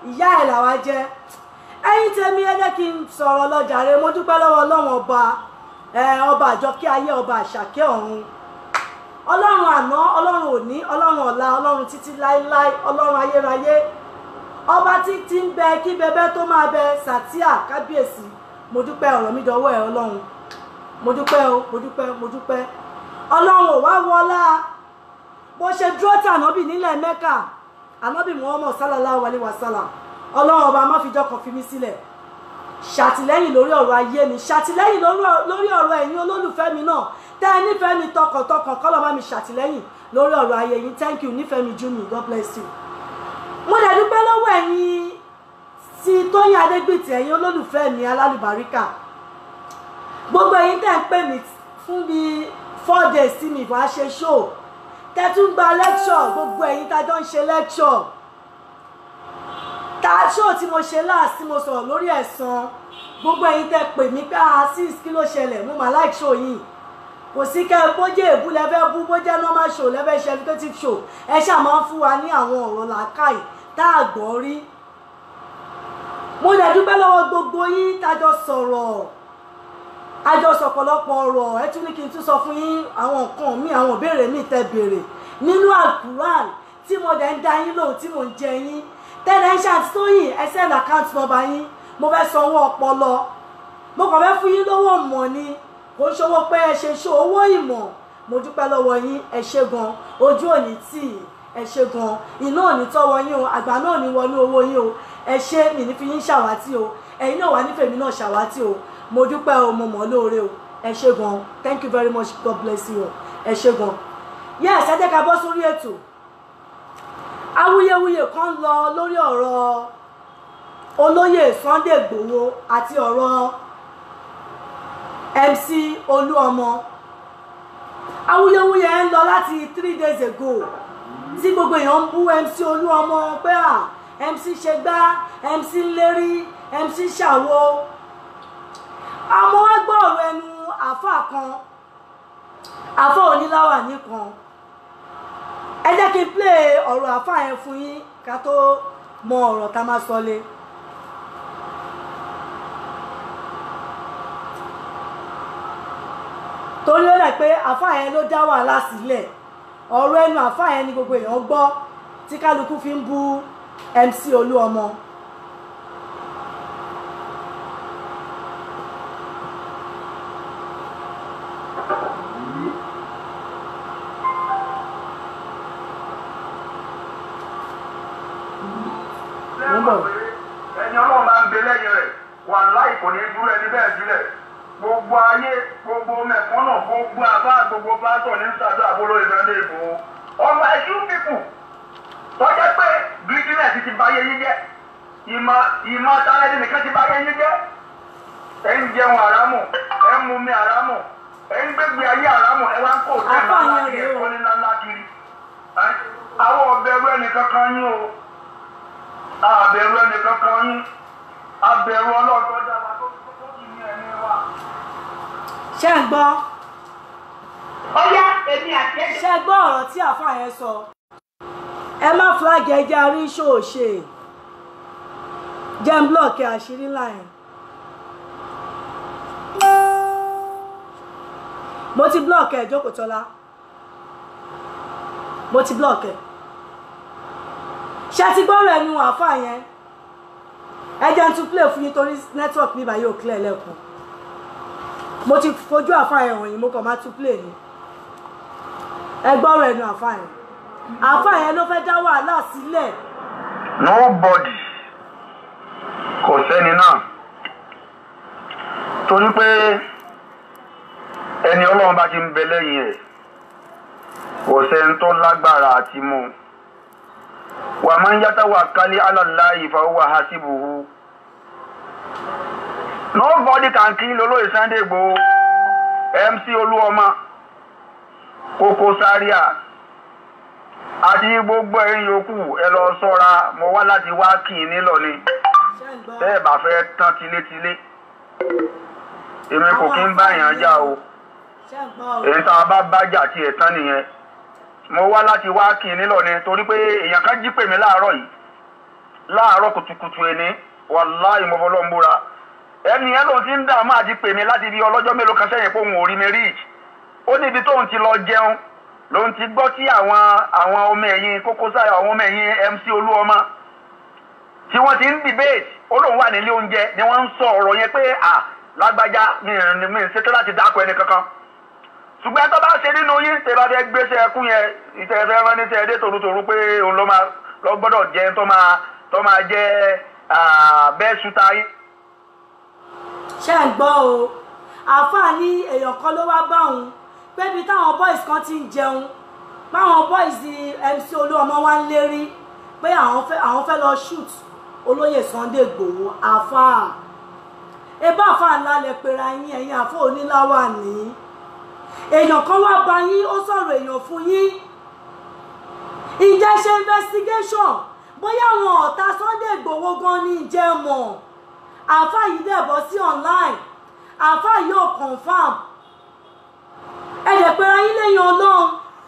ìyá ẹ̀ làwa jẹ́ ẹ̀yin tèmi ẹ jẹ́ kí n sọ̀rọ̀ lọ́jàre mo dúpẹ́ lọ́wọ́ ọlọ́run ọba ẹ, ọba àjọkẹ́ ayé ọba àṣàkẹ́ ọ̀run ọlọ́run àná ọlọ́run òní ọlọ́run ọ̀la ọlọ́run títí láéláé ọlọ́run ayérayé ọba títí ń bẹ kí bẹbẹ tó máa bẹ sàtíà kábíyèsí mo dúpẹ́ ọ̀rọ̀ mi dọwọ́ ẹ ọlọ́run mo dúpẹ́ o mo dúpẹ́ mo dúpẹ́ ọlọ́run ò wá wọlá bó ṣe dúró tí ànábì nílẹ̀ mẹ́kà ànábì muhammad sallallahu alayhi wa sallam ọlọ́run ọba má fi jọkàn fi mí sílẹ̀ ṣàtìlẹ́yìn lórí ọ̀rọ̀ ayé mi ṣàtìlẹ́yìn lórí- lórí ọ̀rọ̀ ẹ̀yin olólùfẹ́ mi náà tẹ́ ẹ nífẹ̀ẹ́ mi tọkàntọkàn kọ́ ló bá mi ṣàtìlẹ́yìn lórí ọ̀rọ̀ ayé yín thank you nífẹ̀ẹ́ mi jumi god bless you. mo dẹ̀ dúpẹ́ lọ́wọ́ ẹ̀yin tí tóyìn adégbìtì ẹ̀yin olólùfẹ́ mi alálùbáríkà gbogbo ẹ̀yin tẹ́ ń pè mí fún bí four days tí mi wá ṣe show tẹ́ tún gba lecture gbogbo ẹ̀yin tá a jọ ń ṣe lecture ta show tí mo ṣe last tí mo sọ̀rọ̀ lórí ẹ̀san gbogbo ẹ̀yin tẹ́ pè mí pé ah sis kí ló ṣẹlẹ̀ mo mà like show yìí kò sí kẹ́ bó jẹ́ èbú lẹ́fẹ́ bú bó jẹ́ normal show lẹ́fẹ́ ṣe educative show ẹ ṣáà máa ń fún wa ní àwọn ọ̀rọ̀ làákàyè tá a gbọ́ rí mo dẹ̀ dúpẹ́ lọ́wọ́ gbogbo yín tájọ sọ̀rọ̀ àjọ sọ̀pọ̀lọpọ̀ ọ̀rọ̀ ẹ tún ní kí n tún sọ fún yín àwọn nǹkan mi àwọn ìbéèrè mi tẹ́ béèrè nínú alukuran tí mo dẹ̀ ń da yín lóhùn tí mo ń jẹ yín tẹ́lẹ̀ ń ṣàtúnyìn ẹ send account number yín mo fẹ́ sanwó ọpọlọ mo kàn fẹ́ fún yín lówó mọ̀ ni kò ń ṣòwò pé ẹ ṣe ṣó owó ìmọ̀ mo dúpẹ́ lọ́wọ́ yín ẹ ṣe gan ojú òní tì í ẹ ṣe gan iná òní tọ́wọ́ yín o àgbà náà ní wọnú owó yín o ẹ ṣe mi ní fi yín ṣàwátì o ẹ̀yin náà wà nífẹ̀ẹ́ mi náà ṣàwátì o mo dúpẹ́ o mo mọ̀ ọ́ lóore o ẹ ṣe gan thank you very much god bless you o ẹ ṣe gan yes ẹ jẹ́ ká bọ́ sórí ètò awuyewuye kan lọ lórí ọ̀rọ̀ olóyè sunday igbòho àti ọ̀rọ̀ mc olúọmọ awuyewuye ń lọ láti three days ago tí gbogbo èèyàn ń bú mc olúọmọ pé à mc ṣe gbá mc ń lérí mc ṣàwo àmọ́ wá gbọ́ ọ̀rọ̀ ẹnu àáfàá kan àáfàá oníláwà nìkan ẹ jẹ́ kí n play ọ̀rọ̀ àáfàá yẹn fún yín ká tó mọ ọ̀rọ̀ tá a máa sọ lé. torí ó dẹ̀ pé àáfàá yẹn ló dá wàhálà sílẹ̀ ọ̀rọ̀ ẹnu àáfàá yẹn ni gbogbo èèyàn gbọ́ tí kálukú fi ń bú mc olúọmọ. Mo ń bọ̀. ẹni ọlọ́run bá ń gbé lẹ́yìn rẹ̀ wà láì kò ní dúró ẹni bẹ́ẹ̀ sílẹ̀ gbogbo ayé gbogbo mẹ̀kúnnà gbogbo àbá gbogbo pásọ̀ ní sàdó àbúrò ìrẹ́lẹ̀ ìbò ọmọ ẹ̀jú pípù tọ́jẹ́ pé bíjínẹ̀sì ti báyé yín jẹ́ ìmọ̀ ìmọ̀ tálẹ́dì nìkan ti báyé yín jẹ́ ẹ̀ ń jẹun àrámù ẹ̀ ń mumi àrámù ẹ̀ ń gbégbé ayé àrámù ẹ̀ wá ń kó òtún Àfáà ńlá yẹn kiri rèé o. ẹ̀kọ́ ńlá ńlá kiri Ẹ́, àwọn ọ̀bẹ̀rù ẹnìkan kan yín o àbẹ̀rù ẹnìkan kan yín abẹ̀rù ọlọ́dọ̀ dá wa tó tó kì í ní ẹni wa. ṣé ń gbọ́ ọyá èmi àti ẹ ṣé gbọ́ ọ̀rọ̀ tí àáfàá yẹn sọ ẹ má flag ẹja rí ṣòṣe jẹ́ ń blọ́ọ̀kì àṣírí láyìn mo ti blọ́ọ̀kì ẹ̀ jókòó tọ́lá mo ti blọ́ọ̀kì ẹ̀ ṣé ti gbọ́rọ̀ ẹnu àáfàá yẹn ẹ jẹ́ ń tún play fún yín torí network mi bá yóò clear lẹ́kùn mo ti fojú àáfàá yẹn wọ̀nyí mo kàn máa tún play ni ẹ gbọ́rọ̀ ẹnu àáfàá yẹn àáfàá yẹn ló fẹ́ dá wàhálà sílẹ̀ nobody kò sẹ́ni náà torí pé ẹni ọlọ́run bá ti ń bẹ lẹ́yìn ẹ̀ kò sẹ́ni tó lágbára àti mú un. wà máa ń yàtọ̀ wà kálí alàlá ìfowópamọ́ hasibuhu nobody can kill olóyè Sunday Igboho MC Olúọmọ Koko Zaria àti gbogbo ẹ̀yin yòókù ẹ lọ ṣọ́ra mo wá láti wá kì í nílọ ni ṣé ń gbọ́ tẹ́ ẹ bá fẹ́ tán tilétilé èmi kò kí ń bá èèyàn jà o ṣé ń gbọ́ o èyí tá a bá bá jà tiẹ̀ tán nìyẹn mo wá láti wá kì í nílọ ni torí pé èèyàn kan jí pè mí láàárọ̀ yìí láàárọ̀ kùtùkùtù ẹni wàláì mo fọlọ́ ń búra ẹni yẹn lòun ti ń dààmú àti pè mí láti di ọlọ́jọ́ mélòó kan sẹ́yìn pé òun ò rí mi rí ó níbi tóun ti lọ jẹun lòun ti gbọ́ tí àwọn àwọn ọmọ ẹ̀yìn Koko Zaria àwọn ọmọ ẹ̀yìn MC Olúọmọ tí wọ́n ti ń debate ó lóun wà nílé oúnjẹ ni wọ́n ń sọ ọ̀rọ̀ yẹn pé à lágbájá mi ì mi ì ṣetán láti dákọ̀ ẹni kankan ṣùgbọ́n tó bá ṣe nínú yín tẹ bá fẹ́ gbéṣẹ́ ẹkún yẹn ìtẹ̀fẹ́ rán ní tẹ̀ẹ́dẹ́ tòrútòrú pé òun ló máa lọ gbọ́dọ̀ jẹ́ tó máa tó máa jẹ́ bẹ́ẹ̀ ṣúta yín. ṣé ń gbọ́ o àáfàá ní èèyàn kan ló wá bá òun pé ibi táwọn boys kan ti ń jẹun báwọn boys MC Olúọmọ wá ń lérí pé àwọn fẹ́ àwọn fẹ́ lọ shoot olóyè Sunday Igboho àáfàá ebá àáfàá ńlá lẹ pera yín ẹ̀yin àáfàá oníláwà ní èèyàn kan wá bá yín ó sọ̀rọ̀ èèyàn fún yín ìjẹ́ ṣe investigation bóyá àwọn ọ̀tá Sunday Igboho gan ni ìjẹ́ mọ̀ àáfàá yìí dẹ̀ bọ́ sí online àáfàá yóò confam ẹ̀dẹ̀ pera yín lẹ́yìn ọlọ́run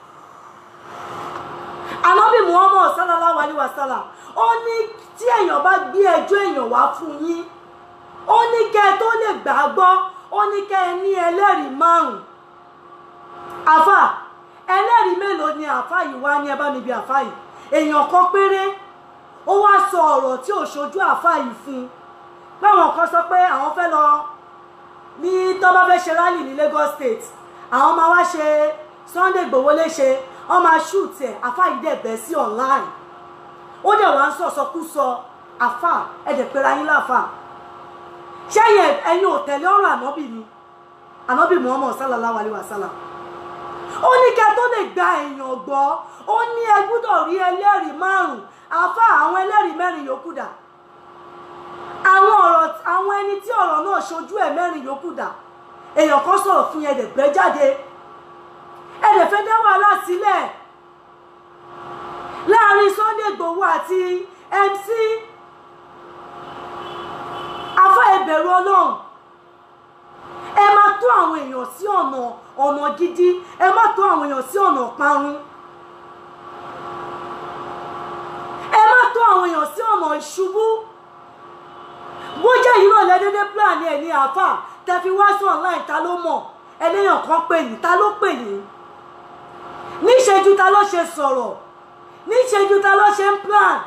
ànábì Muhammad sallallahu alayhi wa sallam ó ní tí èèyàn bá gbé ẹjọ́ èèyàn wá fún yín ó ní kẹ́ ẹ tó lè gbàgbọ́ ó ní kẹ́ ẹ ní ẹlẹ́rìí márùn-ún àfà ẹlẹ́rìí mélòó ni àfà yìí wá ní ẹ bá mi bí àfà yìí èèyàn kan péré ó wá sọ ọ̀rọ̀ tí ò ṣojú àfà yìí fún un báwọn kan sọ pé àwọn fẹ́ lọ ní tó bá fẹ́ ṣe rally ní Lagos State àwọn máa wá ṣe Sunday Igboho léṣe wọ́n máa shoot ẹ̀ àfà yìí dẹ̀ bẹ́ sí online ó dẹ̀ wá ń sọ̀sọkúsọ àfà ẹ̀dẹ̀ pera yín láfà ṣẹ́yìn ẹ̀yin ò tẹ̀lé ọ̀rọ̀ ànábì ni ànábì Muhammad sallallahu alayhi wa sallam ó ní kẹ́ tó lè gba èèyàn gbọ́ ó ní ẹ gbúdọ̀ rí ẹlẹ́rìí márùn-ún àfà àwọn ẹlẹ́rìí mẹ́rin yòókù dà àwọn ọ̀rọ̀ àwọn ẹni tí ọ̀rọ̀ náà ṣojú ẹ̀ mẹ́rin yòókù dà èèyàn kan sọ̀rọ̀ fún yẹn dẹ̀ gbẹ́ jáde ẹ dẹ̀ fẹ́ dá wàhálà sílẹ̀ láàrin Sunday Igboho àti MC afọ ẹbẹ̀rù Ọlọ́run ẹ máa tó àwọn èèyàn sí ọ̀nà ọ̀nà gidi ẹ má tó àwọn èèyàn sí ọ̀nà parun ẹ má tó àwọn èèyàn sí ọ̀nà ìṣubú bójá yìí náà lẹ́dẹ́dẹ́ plan ẹ̀ ní àáfà tẹ́ fi wá sí online ta ló mọ̀ ẹlẹ́yàn kan pè yín ta ló pè yín níṣẹ́jú ta ló ṣe sọ̀rọ̀ níṣẹ́jú ta ló ṣe ń plan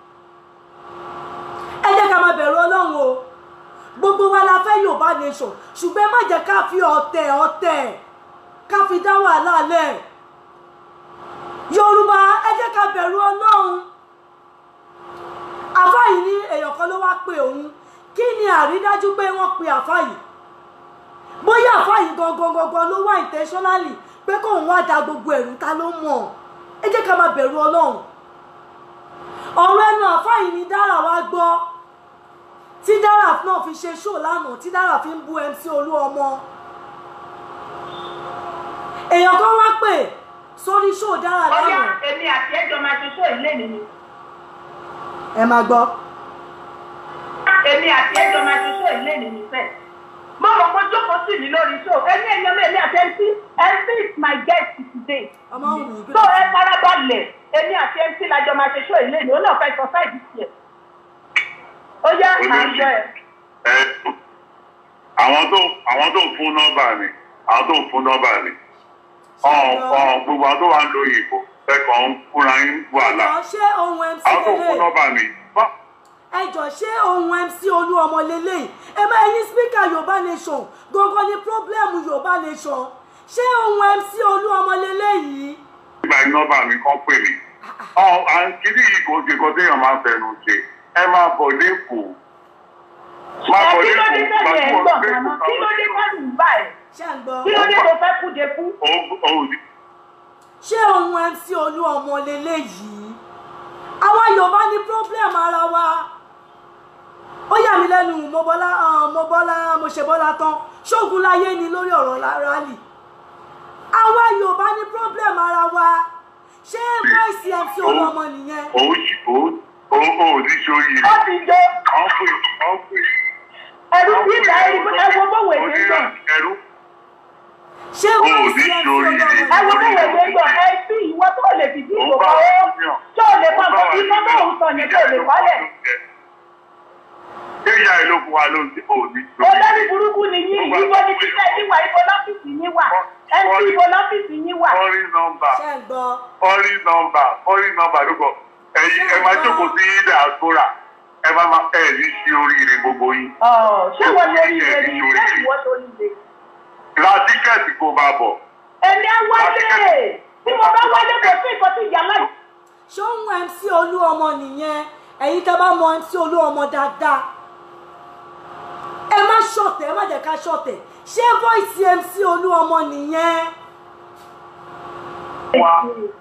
ẹ jẹ́ ká máa bẹ̀rù ọlọ́run o gbogbo wa la fẹ́ Yorùbá nation ṣùgbọ́n má jẹ́ ká fi ọ̀tẹ̀ ọ̀tẹ̀ ká fi dá wàhálà lẹ̀ Yorùbá ẹ jẹ́ ká bẹ̀rù ọlọ́run àfá yìí ní èèyàn kan ló wá pè òun kí ni àrídájú pé wọ́n pe àfá yìí bóyá àfá yìí gangan gangan ló wá intentionally pé kóun wá da gbogbo ẹ̀rù ta ló mọ̀ ẹ jẹ́ ká máa bẹ̀rù ọlọ́run ọ̀rọ̀ ẹnu àfá yìí ni dára wá gbọ́ tí dára náà fi ṣe ṣó lánàá tí dára fi ń bú MC Olúọmọ èèyàn kan wá pè sórí ṣó dára Ọyá lánàá èmi àti ẹjọ́ máa ṣe ṣó ilé mi ni. ẹ máa gbọ́ Èmi àti ẹjọ́ máa ṣe ṣó ilé mi ni fẹ́. Mo mọ̀ pé jókòó sí mi lórí ṣó. Ẹni ẹ̀yàn mi èmi àti MC MC is my guest today. ọmọ òun ní So ẹ farabalẹ̀ èmi àti MC lájọ máa ṣe ṣó ilé mi. Ó náà fẹ́ sọ sáìdì tiẹ̀. Ó yá máa ń gbọ́ ẹ. ẹ àwọn tó àwọn tó ń fún nọ́mbà mi àwọn tó ń fún nọ́mbà mi ọ̀hún ọ̀hún gbogbo àwọn tó wà ń lo ìbò ẹ̀kọ́ ń fúnra yín wàhálà ẹjọ ṣé ohun MC àwọn tó ń fún lélẹ̀ nọ́mbà mi bá ẹjọ ṣé ohun MC Olúọmọ lélẹ̀ ẹ bá ẹyin spíkà Yorùbá nation gangan ni pírọ́blẹ́mù Yorùbá nation ṣé ohun MC Olúọmọ lélẹ̀ yìí ìgbà yín nọ́mbà mi kàn pè mí ọ̀hún à ń kiri yìí kò ṣe kò téèyàn máa ń fẹnu ṣe ẹ máa bọ̀ lẹ́kọ̀ọ́ máa Ẹ bọ̀ kí ló dé lẹ́kọ̀ọ́ tẹ̀lé ẹ̀ ń gbọ̀n màmá? Kí ló dé tẹ̀lé ń bà ẹ̀? ṣé ń gbọ́ Kí ló dé tó fẹ́ kúde kú? ṣé ohun MC Olúọmọ lélẹ̀ yìí àwa Yorùbá ní pírọ́blẹ́mù ara wa ó yà mí lẹ́nu mo bọ́lá ah, mo bọ́lá mo ṣe bọ́lá tán ṣógun láyé ni lórí ọ̀rọ̀ la- rally àwa Yorùbá ní pírọ́blẹ́mù ara wa ṣé voice MC Olúọmọ nìyẹn òun sì òun òun òun ní sórí Ó ti jó. ọ̀hún pè ọ̀hún pè Ẹ̀rù tí ìgbà ẹ̀rù ẹ wo bówó èdè ń gbọ̀n. ẹ̀rú ṣé ò wọ́n ní sí ẹ ṣorí sí rẹ̀. ẹ wo bí wèwe ń gbọ́ ẹ sí ìwọ tó lè fìdí ìbò kan ó tó lè kọ́ nǹkan tí iná tó ń sọ yẹn tó lè kọ́lẹ̀. Ṣé ìyá ẹ ló fún wa ló ń tí ò ní ṣorí? olórí burúkú ni yín ibo ni títẹ̀ yín wà ibo lọ́fíìsì yín wà ẹ sí ibo lọ́fíìsì yín wà. Fọ́rí nọ́mbà ṣe ń gbọ́ fọ́rí nọ́mbà fọ́rí nọ́mbà ló kọ. Ẹ̀yin ẹ máa jókòó sí diaspora. Ẹ máa máa ẹ̀ ní ṣe oríire gbogbo yín. Ọ̀, ṣé wọ́n lórí ire ni ṣé ìwọ lórí ire. Ra tíkẹ́ẹ̀tì kó máa bọ̀. èmi á wálé tí mo bá wálé kò sí nǹkan tí ìyá láì. ṣé òun mc olú ọmọ nìyẹn ẹ̀yin tẹ́ bá mọ mc olú ọmọ dáadáa ẹ má ṣọ̀tẹ̀ ẹ má jẹ́ ká ṣọ̀tẹ̀ ṣé voice mc olú ọmọ nìyẹn Wá.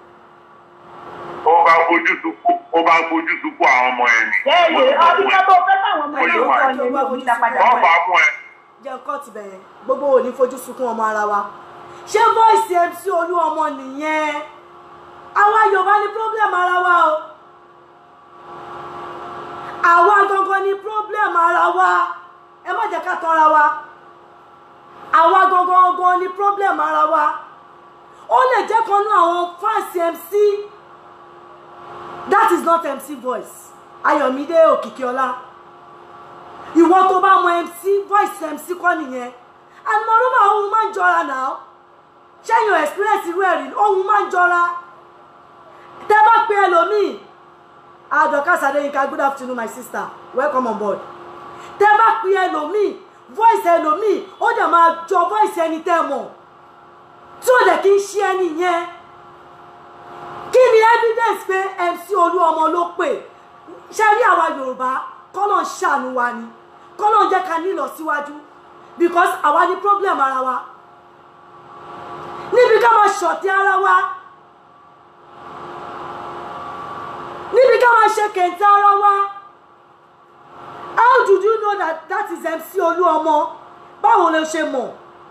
Ó bá fojú sunkún ó bá fojú sunkún àwọn ọmọ ẹ̀ ni. Yẹ́ẹ̀yẹ́ ọdún kan tó fẹ́ fáwọn ọmọ Ó ìlú yẹ wá. sọ yẹn ní òkúta padà Wọ́n wọ̀ fà ẹ́. á fún ẹ. jẹ́ nǹkan ti bẹ̀rẹ̀ gbogbo ò ní fojú sunkún ọmọ ara wa ṣé voice mc olú ọmọ nìyẹn àwa yorùbá ní problem ara wa o àwa gangan ní problem ara wa ẹ má jẹ́ ká tọ́ra wa àwa gangan gangan ní problem ara wa ó lè jẹ́ kan nú àwọn fans mc that is not mc voice ayọ̀mídé òkìkíọlá ìwọ tó bá mọ mc voice mc kọ́ nìyẹn àmọ́rúmọ́ ohun máa ń jọra náà ṣẹ́yìn experience irú ẹ̀rí ohun máa ń jọra tẹ́ bá pe ẹlòmíì adọ́ka sadeyinka good afternoon my sister welcome on board tẹ́ bá pe ẹlòmíì voice ẹlòmíì ó dẹ̀ máa jọ voice ẹni tẹ́ mọ̀ tí ó dẹ̀ kí ń ṣe ẹni yẹn kí ni evidence pé mc olú ọmọ ló pè ṣe rí àwa yorùbá kọ́lọ̀ ń ṣàánú wa ni kọ́lọ̀ ń jẹ́ ká nílọ síwájú because àwa ní problem ara wa níbi ká máa ṣọ̀tí ara wa níbi ká máa ṣe kẹ̀ǹtẹ̀ ara wa how did you know that that is mc olú ọmọ báwo ló ṣe mọ̀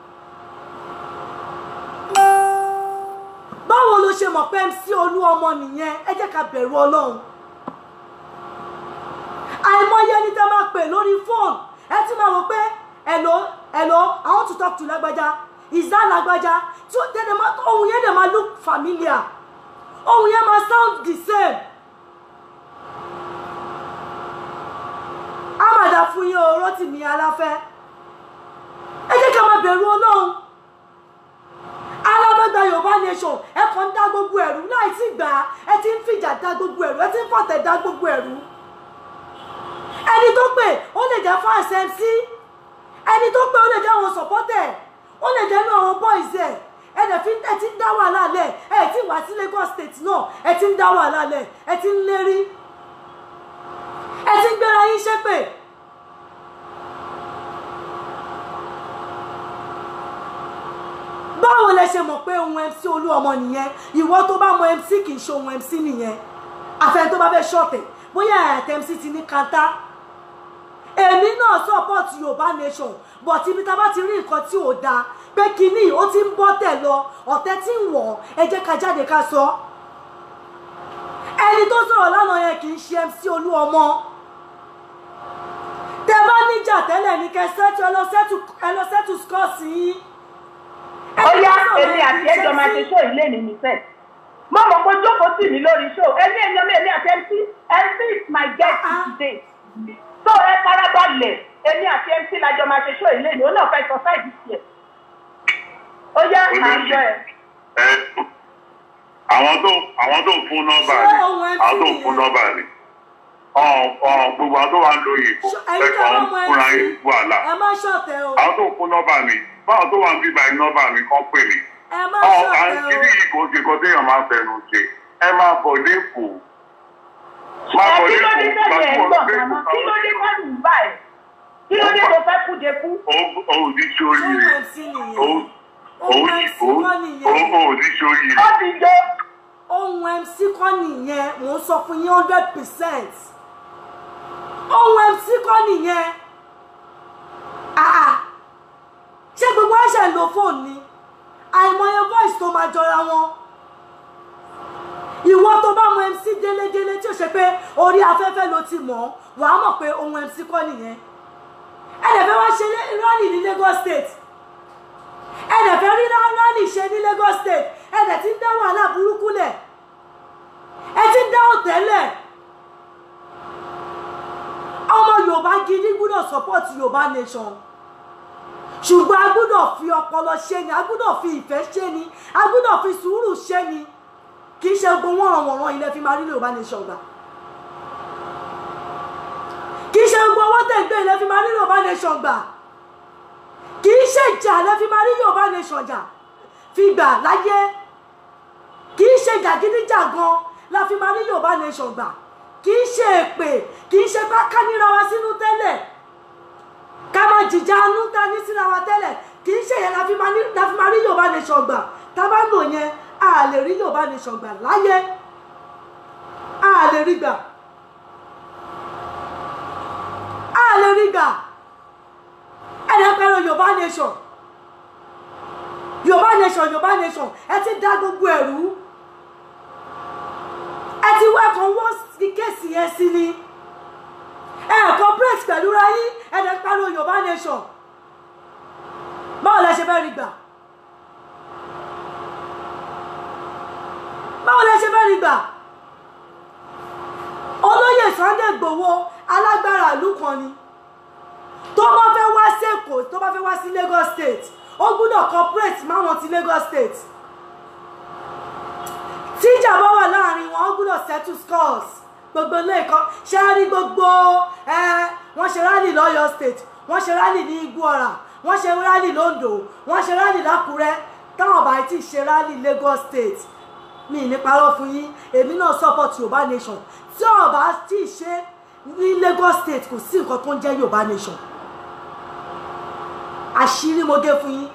báwo ló ṣe mọ̀ pé mc olú ọmọ nìyẹn ẹ jẹ́ ká bẹ̀rù ọlọ́run àìmọye ní tẹ́ máa pè lórí fóònù ẹ ti máa wò pé hello hello i want to talk to lágbájá is that lágbájá tí ó tẹ́lẹ̀ máa ohun yẹn dẹ̀ máa look familiar ohun yẹn máa sound the same amada fún yín o Rótìmí Aláfẹ́ ẹ jẹ́ ká máa bẹ̀rù ọlọ́run alábẹ́gbà yorùbá nation ẹ kàn ń dá gbogbo ẹ̀rú láì tí gbà á ẹ ti ń fìjà dá gbogbo ẹ̀rú ẹ ti ń fọ̀tẹ̀ dá gbogbo ẹ̀rú ẹni tó pè ó lè jẹ́ fans MC ẹni tó pè ó lè jẹ́ àwọn supporter ó lè jẹ́ inú àwọn boys ẹ̀ ẹ dẹ̀ fi ẹ ti ń dá wàhálà lẹ̀ ẹ ti wá sí Lagos state náà ẹ ti ń dá wàhálà lẹ̀ ẹ ti ń lérí ẹ ti ń gbéra yín ṣépè. báwo lẹ ṣe mọ̀ pé ohun MC olú ọmọ nìyẹn ìwọ tó bá mọ MC kì í ṣe ohun MC nìyẹn àfẹn tó bá fẹ́ ṣọ̀tẹ̀ bóyá àtẹ MC ti ní kanta èmi náà support yorùbá nation but ibi tá a bá ti rí nǹkan tí ò dáa pé kínní ó ti ń bọ́ tẹ̀ lọ ọ̀tẹ̀ tí ń wọ̀ ẹ jẹ́ ká jáde ká sọ ẹni tó sọ̀rọ̀ lánàá yẹn kì í ṣe MC olú ọmọ tẹ bá níjà tẹ́lẹ̀ ní kẹ sẹ́tù ẹ lọ sẹ́tù ẹ lọ sẹ́tù skọ́ọ̀sì yín ó yá èmi àti ẹjọ́ máa ṣe ṣó ilé ní mi fẹ́. mo mọ̀ pé jókòó sí mi lórí ṣó ẹni èèyàn mi èmi àti mc mc is my guest today. so ẹ farabalẹ̀ èmi àti mc lájọ máa ṣe ṣó ilé ní òun náà fẹ́ sọ sáìdì tiẹ̀. ó yá à ń gbọ́ ẹ. ẹ àwọn tó àwọn tó ń fún nọ́mbà Ṣé ni ohun ẹ àwọn tó ń fi fún nìyẹn? nọ́mbà ni ọ̀n ọ̀n gbogbo àwọn tó wà ń lo ìbò ẹ̀yin tó ẹ̀kọ́ bá ń mọ fúnra MC yín wàhálà ẹ má ṣọ̀tẹ̀ o àwọn tó ń fún nọ́mbà mi báwọn tó wà ń bíbá yín nọ́mbà mi kàn pè mí ẹ má ọ̀ ṣọ̀tẹ̀ o. kíní yìí kò ṣe kọ́ téèyàn máa ń fẹnu ṣe ẹ máa bọ̀ lẹ́kọ̀ọ́ máa ẹ bọ̀ kí ló dé lẹ́kọ̀ọ́ tẹ̀lé ẹ̀ ń gbọ̀n màmá kí ló dé tẹ̀lé ń bá ẹ̀ kí ló dé tó fẹ́ kú de kú. òun ní sóríire ohun MC nìyẹn òun ohun òun MC kọ́ nìyẹn òun ní sóríire. ó ti jó ohun MC kọ́ nìyẹn mò ń sọ fún yín hundred percent ohun MC kọ́ nìyẹn Ah, ah. ṣé gbogbo ẹ̀ṣẹ̀ ń lo fóònù ni àìmọye voice tó máa jọra wọn ìwọ tó bá mọ MC délédélé tí ó ṣe pé orí afẹ́fẹ́ ló ti mọ̀ wàá mọ̀ pé ohun MC kọ́ nìyẹn ẹ lè fẹ́ wá ṣe rally ní Lagos State ẹ̀dẹ̀ fẹ́ rí rálì ṣe ní Lagos State ẹ̀dẹ̀ ti ń dá wàhálà burúkú lẹ̀ ẹ ti ń dá òtẹ́lẹ̀ ọmọ Yorùbá gidi gbúdọ̀ support Yorùbá nation ṣùgbọ́n a gbúdọ̀ fi ọpọlọ ṣe ni a gbúdọ̀ fi ìfẹ́ ṣe ni a gbúdọ̀ fi sùúrù ṣe ni kì í ṣe gbogbo wọ́n ràn wọ́n ilẹ̀ fi máa rí Yorùbá nation gbà kì í ṣe gbogbo owó tẹ̀gbẹ́ ilẹ̀ fi máa rí Yorùbá nation gbà kì í ṣe ìjà ilẹ̀ fi máa rí Yorùbá nation jà fi gbà láyé kì í ṣe jàgídíjàgan la fi máa rí Yorùbá nation gbà kì í ṣe èpè kì í ṣe bá ká níra wa sínú tẹ́lẹ̀ ká máa jìjà anú ta ní síra wa tẹ́lẹ̀ kì í ṣe yẹn la fi máa ní la fi máa rí Yorùbá nation gbà tá a bá lò yẹn a lè rí Yorùbá nation gbà láyé a lè rí gbà a lè rí gbà ẹ̀rẹ́ pẹ̀lú Yorùbá nation Yorùbá nation Yorùbá nation ẹ ti dá gbogbo ẹ̀rú ẹ ti wá kan wọ́n ti kéèsì yẹn sí ni ẹ cooperate pẹ̀lú ra yín ẹ̀rẹ́ pẹ̀lú Yorùbá nation báwo lẹ ṣe fẹ́ rí gbà báwo lẹ ṣe fẹ́ rí gbà olóyè Sunday Igboho alágbára ìlú kan ni tó bá fẹ́ wá sí Èkó tó bá fẹ́ wá sí Lagos State ó gbúdọ̀ cooperate máwọn ti Lagos State tíjà bá wà láàrin wọn ó gbúdọ̀ settle scores gbogbo ilé ẹ̀kọ́ ṣe é rí gbogbo ẹ wọ́n ṣe rálì lọ́yọ̀ state wọ́n ṣe rálì ní Igbóọrà wọ́n ṣe rálì lóńdó wọ́n ṣe rálì lákùrẹ́ táwọn bá ti ṣe rálì Lagos State mi ní parọ́ fún yín èmi náà support Yorùbá nation tí ọba tí ì ṣe ní Lagos State kò sí nǹkan tó ń jẹ́ Yorùbá nation àṣírí mo gé fún yín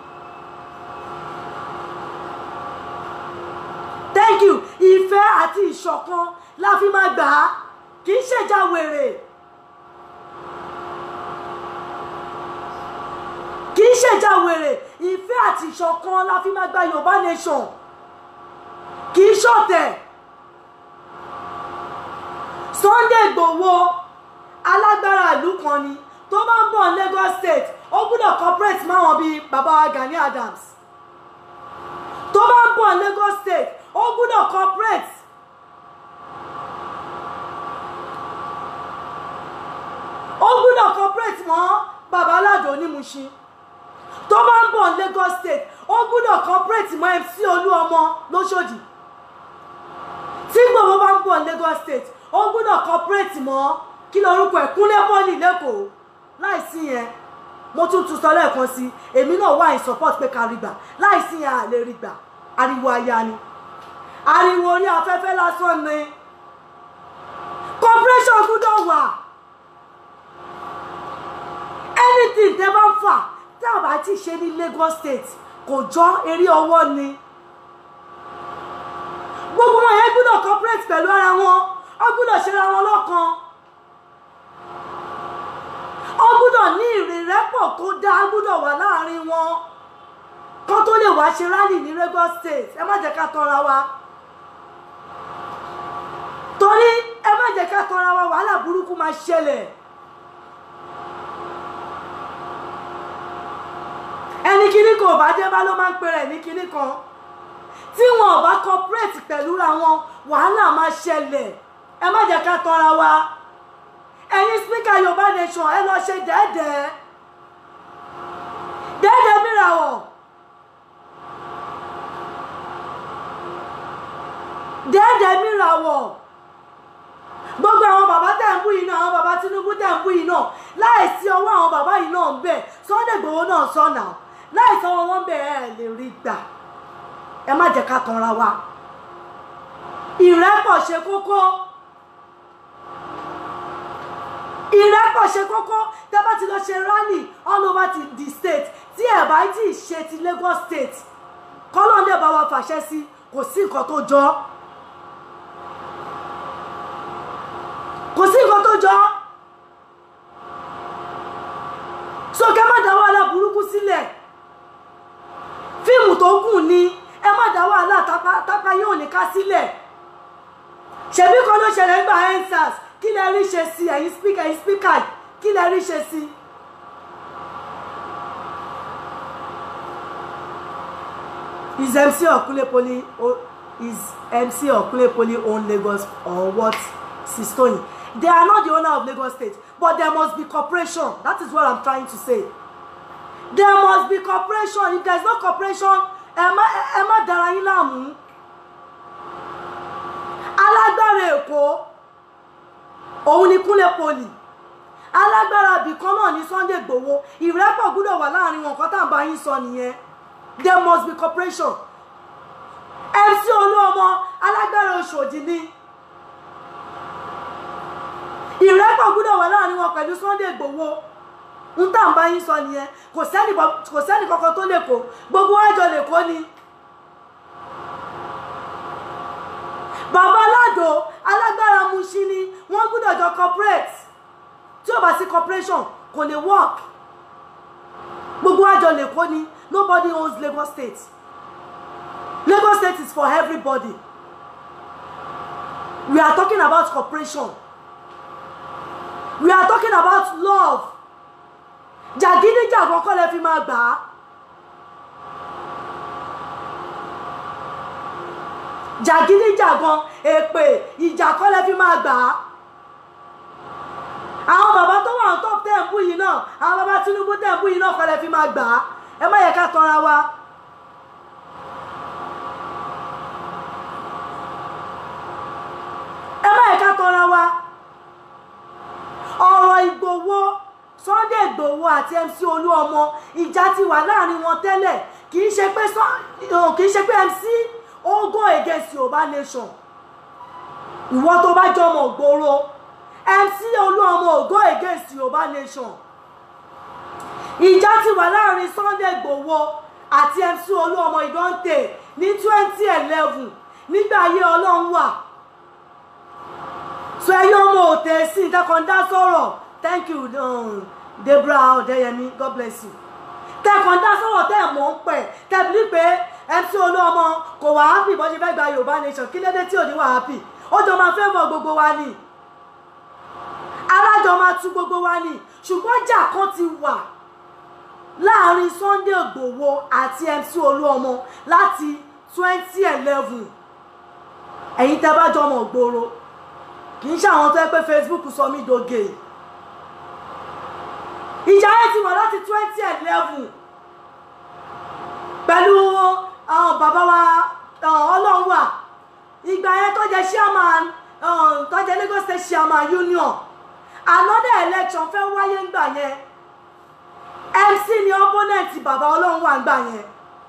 thank you ìfẹ́ àti ìṣọ̀kan la fi máa gbà á kì í ṣèjà wèrè kì í ṣèjà wèrè ìfẹ́ àti ìṣọ̀kan la fi máa gba Yorùbá nation kì í ṣọ̀tẹ̀ Sunday Igboho alágbára ìlú kan ni tó bá ń bọ̀ ní Lagos State ó gbúdọ̀ cooperate máwọn bíi bàbá wa Gani Adams tó bá ń bọ̀ ní Lagos State ó gbúdọ̀ cooperate ó gbúdọ̀ cooperate mọ́ bàbá aládò onímùṣin tó bá ń bọ̀ ní Lagos State ó gbúdọ̀ cooperate mọ́ MC Olúọmọ lóṣòdì tí Igboho bá ń bọ̀ ní Lagos State ó gbúdọ̀ cooperate mọ́ kí lorúkọ ẹ̀ Kúnlé Pọ́lì lẹ́kọ̀ọ́ láìsí yẹn mo tún tún sọ lẹ́ẹ̀kan sí èmi náà wà in support pé ká rí gbà láìsí yẹn à lè rí gbà ariwo aya ni ariwo orí afẹ́fẹ́ lásán ni cooperation gbúdọ̀ wà anything tẹ́ bá ń fà tí a bá ti ṣe ní Lagos State kò jọ eré ọwọ́ ni gbogbo wọn yẹn gbúdọ̀ cooperate pẹ̀lú ara wọn ó gbúdọ̀ ṣe ara wọn lọ́kan ó gbúdọ̀ ní ìrẹ́pọ̀ tó dáa gbúdọ̀ wà láàrin wọn kán tó lè wá ṣe rálì ní Lagos State ẹ má jẹ́ ká tanra wa torí ẹ má jẹ́ ká tanra wa wàhálà burúkú máa ṣẹlẹ̀ ẹni kíní kan ò bá dé bá ló máa ń pè rẹ̀ ní kíní kan tí wọn ò bá cooperate pẹ̀lú ra wọn wàhálà máa ṣẹlẹ̀ ẹ má jẹ́ ká tanra wa ẹ̀yin spíkà yorùbá nation ẹ lọ ṣe dẹ́ẹ̀dẹ́ dẹ́ẹ̀dẹ́ mìràwọ̀ dẹ́ẹ̀dẹ́ mìràwọ̀ gbogbo àwọn bàbá tẹ̀ ń bú yìí náà àwọn bàbá Tinubu tẹ̀ ń bú yìí náà láìsí ọwọ́ àwọn bàbá yìí náà ń bẹ̀ Sunday Igboho náà sọ̀nà láìsí ọwọ́ wọn bẹ̀ ẹ̀ lè rí gbà ẹ má jẹ́ ká tanra wa ìrẹ́pọ̀ ṣe kókó ìrẹ́pọ̀ ṣe kókó tẹ́ bá ti lọ ṣe rally all over the, the state tí ẹ̀ bá ti ṣe ti Lagos state kọ́lọ́ndé bá wa fàṣẹ sí kò sí nǹkan tó jọ kò sí nǹkan tó jọ sókè má dá wàhálà burúkú sílẹ̀ fíìmù tó gùn ni ẹ má dá wàhálà tápá yóò ní ká sílẹ̀ ṣèbí kan ló ṣẹlẹ̀ nígbà ensars kí lẹ rí ṣe sí ẹ̀yin spíkà ẹ̀yin spíkà kí lẹ rí ṣe sí. is MC Okulepoli o- is MC Okulepoli own Lagos or what Sistoni they are not the owner of Lagos State but there must be cooperation that is what I'm trying to say there must be cooperation if there is no cooperation ẹ má ẹ má dára yín láàmú alágbára Èkó òun ni Kúnlé Poli alágbára bìkan náà ní Sunday Igboho ìrẹ́pọ̀ gbúdọ̀ wà láàrin wọn nǹkan tá à ń bá yín sọ nìyẹn there must be cooperation MC Olúọmọ alágbára Òṣòdì ni ìrẹ́pọ̀ gbúdọ̀ wà láàrin wọn pẹ̀lú Sunday Igboho ń tà ń bá yín sọ nìyẹn kò sẹ́ni kò sẹ́ni kankan tó lè kó gbogbo wájọ lè kó ni. bàbá aládò alágbára Mushin ni wọ́n gbúdọ̀ jọ corporate tí ò bá sí corporation kò lè work gbogbo àjọ lè kó ni nobody owns Lagos State Lagos State is for everybody we are talking about cooperation we are talking about love jàgídíjàgan kọ́ lẹ fi máa gbà á jàgídíjàgan èpè ìjà kọ́ lẹ fi máa gbà á àwọn bàbá tó wà tó tẹ̀ ń bú yìí náà àwọn bàbá Tinubu tẹ̀ ń bú yìí náà kọ́ lẹ fi máa gbà á ẹ má yẹ ká tanra wa. ẹ má yẹ ká tanra wa ọ̀rọ̀ Ìgbòho Sunday Ìgbòho àti MC Olúọmọ ìjà ti wà láàrin wọn tẹ́lẹ̀ kì í ṣe pé kì í ṣe pé MC ó go against Yorùbá nation ìwọ tó bá jọmọ gbòòrò MC Olúọmọ ò go against Yorùbá nation ìjà ti wà láàrin Sunday Ìgbòho àti MC Olúọmọ ìdọ́ǹtè ní twenty eleven nígbà ayé Ọlọ́run wà so ẹ̀yin ọmọ òtẹ sí ìtẹkọ̀ndá sọ̀rọ̀ thank you um, Deborah Ọ̀dẹ́yẹmí God bless you tẹkọ̀ndá sọ̀rọ̀ tẹ́ ẹ̀ mọ̀ ń pẹ̀ tẹ̀bílí pé MC Olúọmọ kò wá happy bó ṣe fẹ́ gba Yorùbá nation kí lédè tí ò ní wà happy ó jọ máa fẹ́ mọ gbogbo wa ni alájọ máa tú gbogbo wa ni ṣùgbọ́n jà kan ti wà láàrin Sunday Igboho àti MC Olúọmọ láti twenty eleven ẹ̀yin tẹ́ bá jọmọ̀ gbòòrò kì í ṣe àwọn tó yẹ pé Facebook sọ mí doge ìjà yẹn ti wà láti twenty eleven pẹ̀lú bàbá wa ọlọ́run wà ìgbà yẹn tó jẹ́ chairman tó jẹ́ Lagos State chairman union another election fẹ́ wáyé ńgbà yẹn MC ni opponent bàbá ọlọ́run wà ńgbà yẹn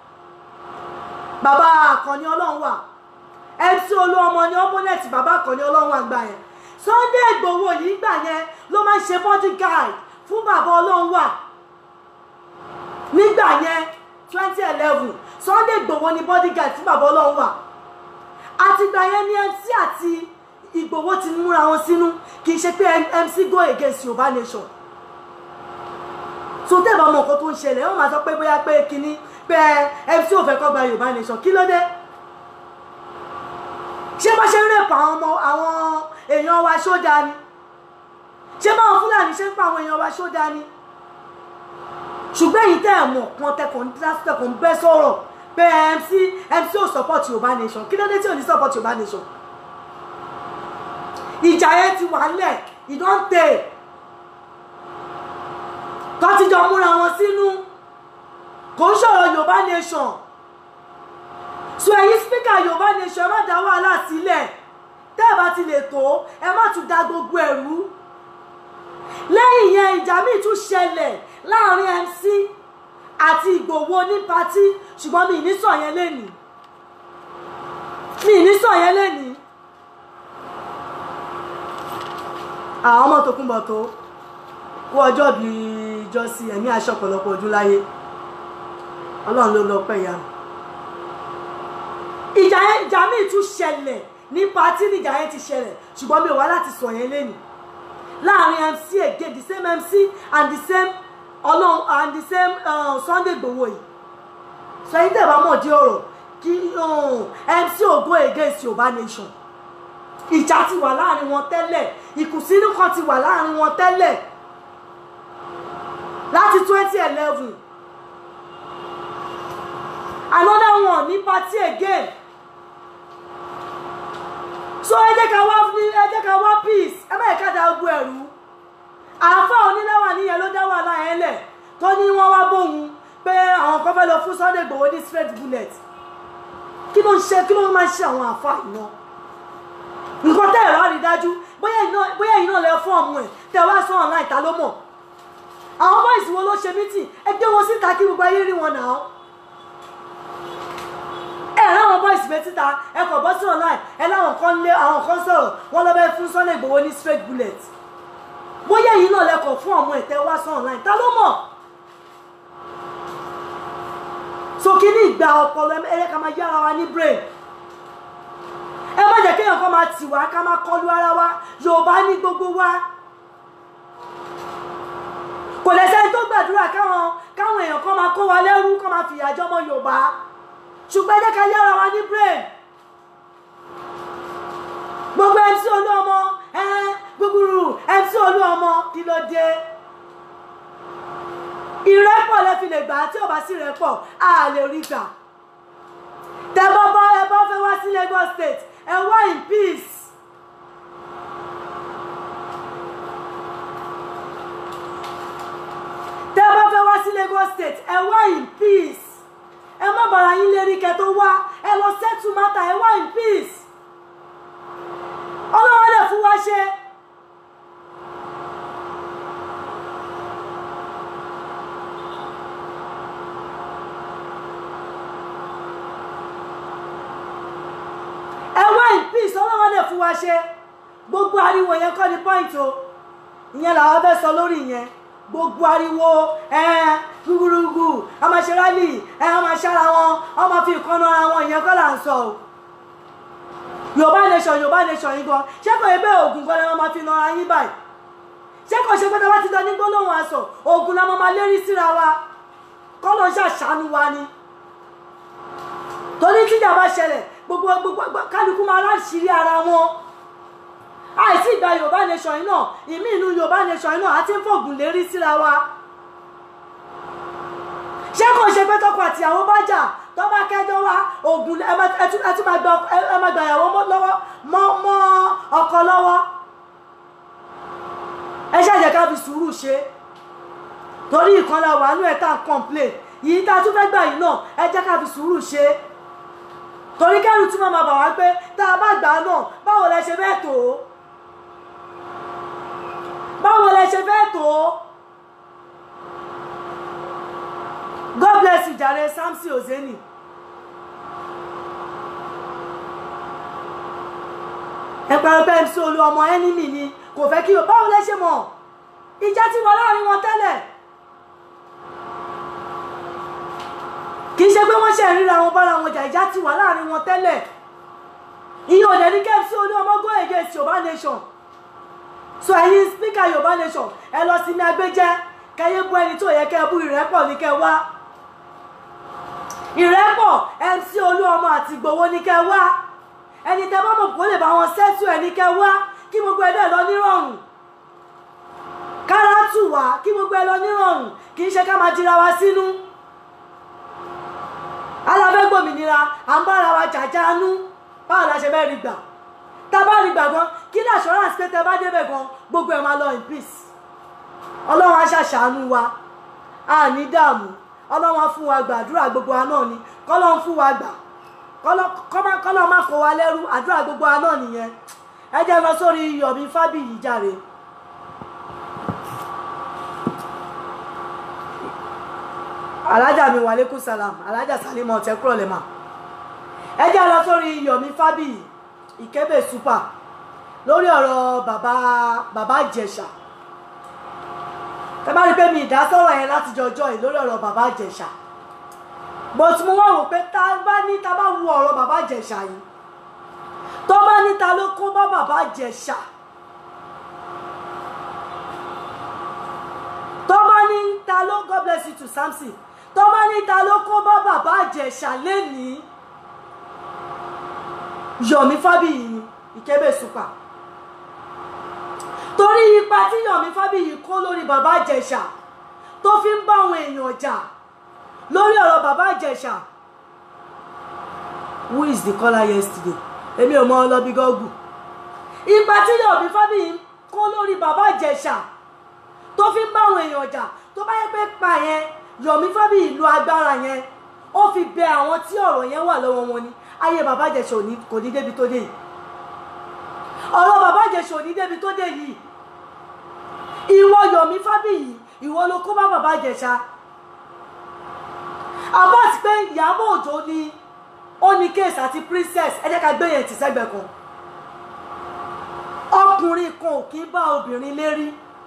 bàbá àkànní ọlọ́run wà MC Olúọmọ ni opponent bàbá àkànní ọlọ́run wà ńgbà yẹn Sunday Igboho yìí gbà yẹn ló máa ń ṣe bodyguard fún bàbá ọlọ́run wà nígbà yẹn twenty eleven Sunday Igboho ni bodyguard fún bàbá ọlọ́run wà àtìgbà yẹn ni MC àti Igboho ti múra wọn sínú kì í ṣe pé MC go against Yorùbá nation so tẹ́ ẹ̀ bá mọ nǹkan tó ń ṣẹlẹ̀ wọ́n máa sọ pé bóyá pé kínní pé MC ò fẹ́ kọ́ gba Yorùbá nation kí ló dé ṣé bá ṣe ń rèpọ̀ àwọn ọmọ àwọn èèyàn wa ṣódà ni ṣé báwọn Fúlàní ṣe ń pa àwọn èèyàn wa ṣódà ni ṣùgbọ́n èyí tẹ́ ẹ̀ mọ̀ kan tẹkùn tẹkùn bẹ́ sọ̀rọ̀ pé MC MC ò support Yorùbá nation kí ló dé tí ò ní support Yorùbá nation ìjà yẹn ti wà lẹ̀ ìdọ́ǹtẹ̀ tó ti jọ múra wọn sínú kò ń sọ̀rọ̀ Yorùbá nation so ẹ̀yin spíkà Yorùbá nation ẹ má dá wàhálà sílẹ̀ tẹ́ ẹ bá ti lè tó ẹ má tún da gbogbo ẹ̀rú lẹ́yìn yẹn ìjà míì tún ṣẹlẹ̀ láàrin MC àti Ìgbòho ní patí ṣùgbọ́n mi ní sọ yẹn lẹ́nìí mi ní sọ yẹn lẹ́nìí àwọn ọmọ tó kúnbọ̀ tó kú ọjọ́ bí ìjọsí ẹ̀mí aṣọ ọ̀pọ̀lọpọ̀ ojú láyé ọlọ́run ló lọ pẹ́ ìyá ìjà yẹn ìjà míì tún ṣẹlẹ̀ ní patí níjà yẹn ti ṣẹlẹ̀ ṣùgbọ́n mi ò wá láti sọ yẹn lẹ́nìí láàrin MC again the same MC and the same ọlọ́run and the same uh, Sunday Igboho yìí sọ yìí tẹ̀ bá mọ̀ di ọ̀rọ̀ kí MC ògo against Yorùbá nation ìjà ti wà láàrin wọn tẹ́lẹ̀ ìkùnsínú kan ti wà láàrin wọn tẹ́lẹ̀ láti twenty eleven another one ní party again so ẹ jẹ́ ká wá ní ẹ jẹ́ ká wá peace ẹ má yẹ ká da ogun ẹ̀rú àáfà oníláwà níyẹn ló dá wàhálà yẹn lẹ̀ tó ní wọ́n wá bóun pé àwọn kan fẹ́ lọ fún Sunday Igboho ní straight bullet kí ló ń ṣe kí ló máa ń ṣe àwọn àáfà iná nǹkan tẹ́ ẹ̀ wá rí dájú bóyá iná bóyá iná lẹ fún ọmọ ẹ̀ tẹ́ ẹ wá sọ online ta ló mọ̀ àwọn bọ́ìsì wo ló ṣe mítì ẹ gbé wọn síta kí gbogbo ayé rí wọn nà án ẹ láwọn bọ́ìsì bẹ síta ẹ kọ̀ bọ́ sí online ẹ láwọn kan lé àwọn kan sọ̀rọ̀ wọ́n lọ́ bẹ́ fún Sunday Igboho ní straight bullet bóyá yìí náà lẹ́kọ̀ọ́ fún ọmọ ẹ̀ tẹ́ wá sọ online ta ló mọ̀ so kí ní ìgbà ọpọlọ ẹ yẹ ká máa yára wa ní brain ẹ má jẹ́ kéèyàn kan máa tì wá ká máa kọlu ara wa Yorùbá ní gbogbo wa kò lẹ́sẹ̀ tó gbàdúrà káwọn káwọn èèyàn kan máa kó wa lẹ́rú kó máa fìyà jọmọ Yorùbá ṣùgbọ́n ẹ jẹ́ ká yára wa ní brain gbogbo MC Olúọmọ ẹ gbúgbúrú MC Olúọmọ kí ló dé ìrẹ́pọ̀ lẹ fi lè gbà tí ò bá sí ìrẹ́pọ̀ a lè rí gbà tẹ bọ́ bọ́ ẹ bọ́ fẹ́ wá sí Lagos State ẹ wá in peace. tẹ bá fẹ́ wá sí Lagos State ẹ wá in peace ẹ má bàrà yín lérí kẹ tó wá ẹ lọ settle matter ẹ wá in peace ọlọ́wọ́ lè fún wa ṣe. ẹ wá in peace ọlọ́wọ́ lè fún wa ṣe gbogbo ariwo yẹn kọ́ ni point o ìyẹn làwọn fẹ́ sọ lórí yẹn gbogbo ariwo ẹ gbúgbúrúgbù a máa ṣe rálì ẹ a máa ṣára wọn a máa fi ìkànnà ara wọn ìyẹn kọ́ là ń sọ o yorùbá nation yorùbá nation yìí gan ṣé kò yẹ bẹ́ẹ̀ oògùn gan ni wọ́n máa fi nara yín báyìí ṣé kò ṣe pé tí wọ́n ti dán ní gbólóhùn aṣọ oògùn la máa lérí síra wa kọ́ ló ń ṣàṣàánú wa ni torí tíjà bá ṣẹlẹ̀ gbogbo gbogbo kálukú máa láṣìírí ara wọn àìsí ìgbà yorùbá nation yìí náà ìmí inú yorùbá nation yìí náà àti ń fògùn lérí síra wa ṣé kò ṣe pé tọkọ àtìyàwó bá jà tó bá kẹjọ wá ògùn ẹ tún máa gba ẹ máa gba ìyàwó lọ́wọ́ mọ́ mọ́ ọkọ lọ́wọ́ ẹ ṣàjẹ́ ká fi sùúrù ṣe torí ìkànnì wà nínú ẹ̀ tá à ń complain yìí tá a tún fẹ́ gbà yìí náà ẹ jẹ́ ká fi sùúrù ṣe torí kẹ́rù tí wọ́n máa bà wá pé tá a bá gbà á náà báwo lẹ ṣe fẹ́ tó báwo lẹ ṣe fẹ́ tó God bless you jàre Samson Ozeni. ẹ pẹ̀lú pé MC Olúọmọ ẹnìmì ni kò fẹ́ kí o báwo lẹ ṣe mọ̀ ìjà ti wà láàrin wọn tẹ́lẹ̀ kì í ṣe pé wọ́n ṣe ríra wọn bára wọn jà ìjà ti wà láàrin wọn tẹ́lẹ̀ ìyẹn ò dẹ̀ ní kí MC Olúọmọ go against Yorùbá nation so ẹ̀yin speaker Yorùbá nation ẹ lọ sí ní agbẹjẹ kẹyẹ bú ẹni tó yẹ kẹ bú ìrẹ́pọ̀ ní kẹ wá ìrẹ́pọ̀ MC Olúọmọ àti Ìgbòho ní kẹ wá ẹni tẹ bá mọ̀ kó lè bá wọn sẹ́tù ẹ̀ ní kẹ wá kí gbogbo ẹ̀ dẹ̀ lọ nírọ̀rùn kára tù wá kí gbogbo ẹ̀ lọ nírọ̀rùn kì í ṣe ká máa jira wa sínú alábẹ́gbòmìnira à ń bára wa jàjánú báwo la ṣe bẹ́ẹ̀ rí gbà tá a bá rí gbà gan kí ní assurance pé tẹ bá débẹ̀ gan gbogbo ẹ̀ máa lọ in peace ọlọ́run á ṣàṣàánú wa a ní dààmú ọlọ́run á fún wa gbàdúrà gbogbo wa náà ni kọ́lọ́run fún wa gbà kọ́lọ́ má kó wa lẹ́rú àdúrà gbogbo wa náà nìyẹn ẹ jẹ́ lọ sórí Yomi Fabiyi jàre. alájà mi wàlékún salam alájà salimọ ọtẹ kúrò lè mà ẹ jẹ́ lọ sórí Yomi Fabiyi ìkébè super lórí ọ̀rọ̀ bàbá bàbá Ìjẹ̀ṣà ẹ bá rí pé mi ìdásọ̀rọ̀ yẹn láti jọjọ́ yìí lórí ọ̀rọ̀ bàbá Ìjẹ̀ṣà but mo wá wò pé tá a bá ní ta bá wo ọ̀rọ̀ bàbá Ìjẹ̀ṣà yìí tó bá ní ta ló kó bá bàbá Ìjẹ̀ṣà tó bá ní ta ló God bless you to Samson tó bá ní ta ló kó bá bàbá Ìjẹ̀ṣà lénìí Yomi Fabiyi Ìkébè super torí ipa tí Yomi Fabiyi kó lórí bàbá Ìjẹ̀ṣà tó fi ń bá àwọn èèyàn jà lórí ọ̀rọ̀ bàbá Ìjẹ̀ṣà who is the caller yesterday èmi ò mọ ọlọ́bí gọ́gù ipa tí Yomi Fabiyi kó lórí bàbá Ìjẹ̀ṣà tó fi ń bá àwọn èèyàn jà tó bá yẹ pé pa yẹn Yomi Fabiyi lo agbára yẹn ó fi bẹ àwọn tí ọ̀rọ̀ yẹn wà lọ́wọ́ wọn ni ayé bàbá Ìjẹ̀ṣà ò ní kò ní débi tó dé yìí ọ̀rọ̀ bàbá Ìjẹ̀ṣà ò ní débi tó dé yìí ìwọ Yomi Fabiyi ìwọ ló kó bá bàbá Ìjẹ̀ṣà Abbas pé Ìyábọ̀ Òjó ni ó ní case àti princess ẹ jẹ́ ká gbé yẹn tì sẹ́gbẹ̀ kan ọkùnrin kan ò kí ń bá obìnrin lérí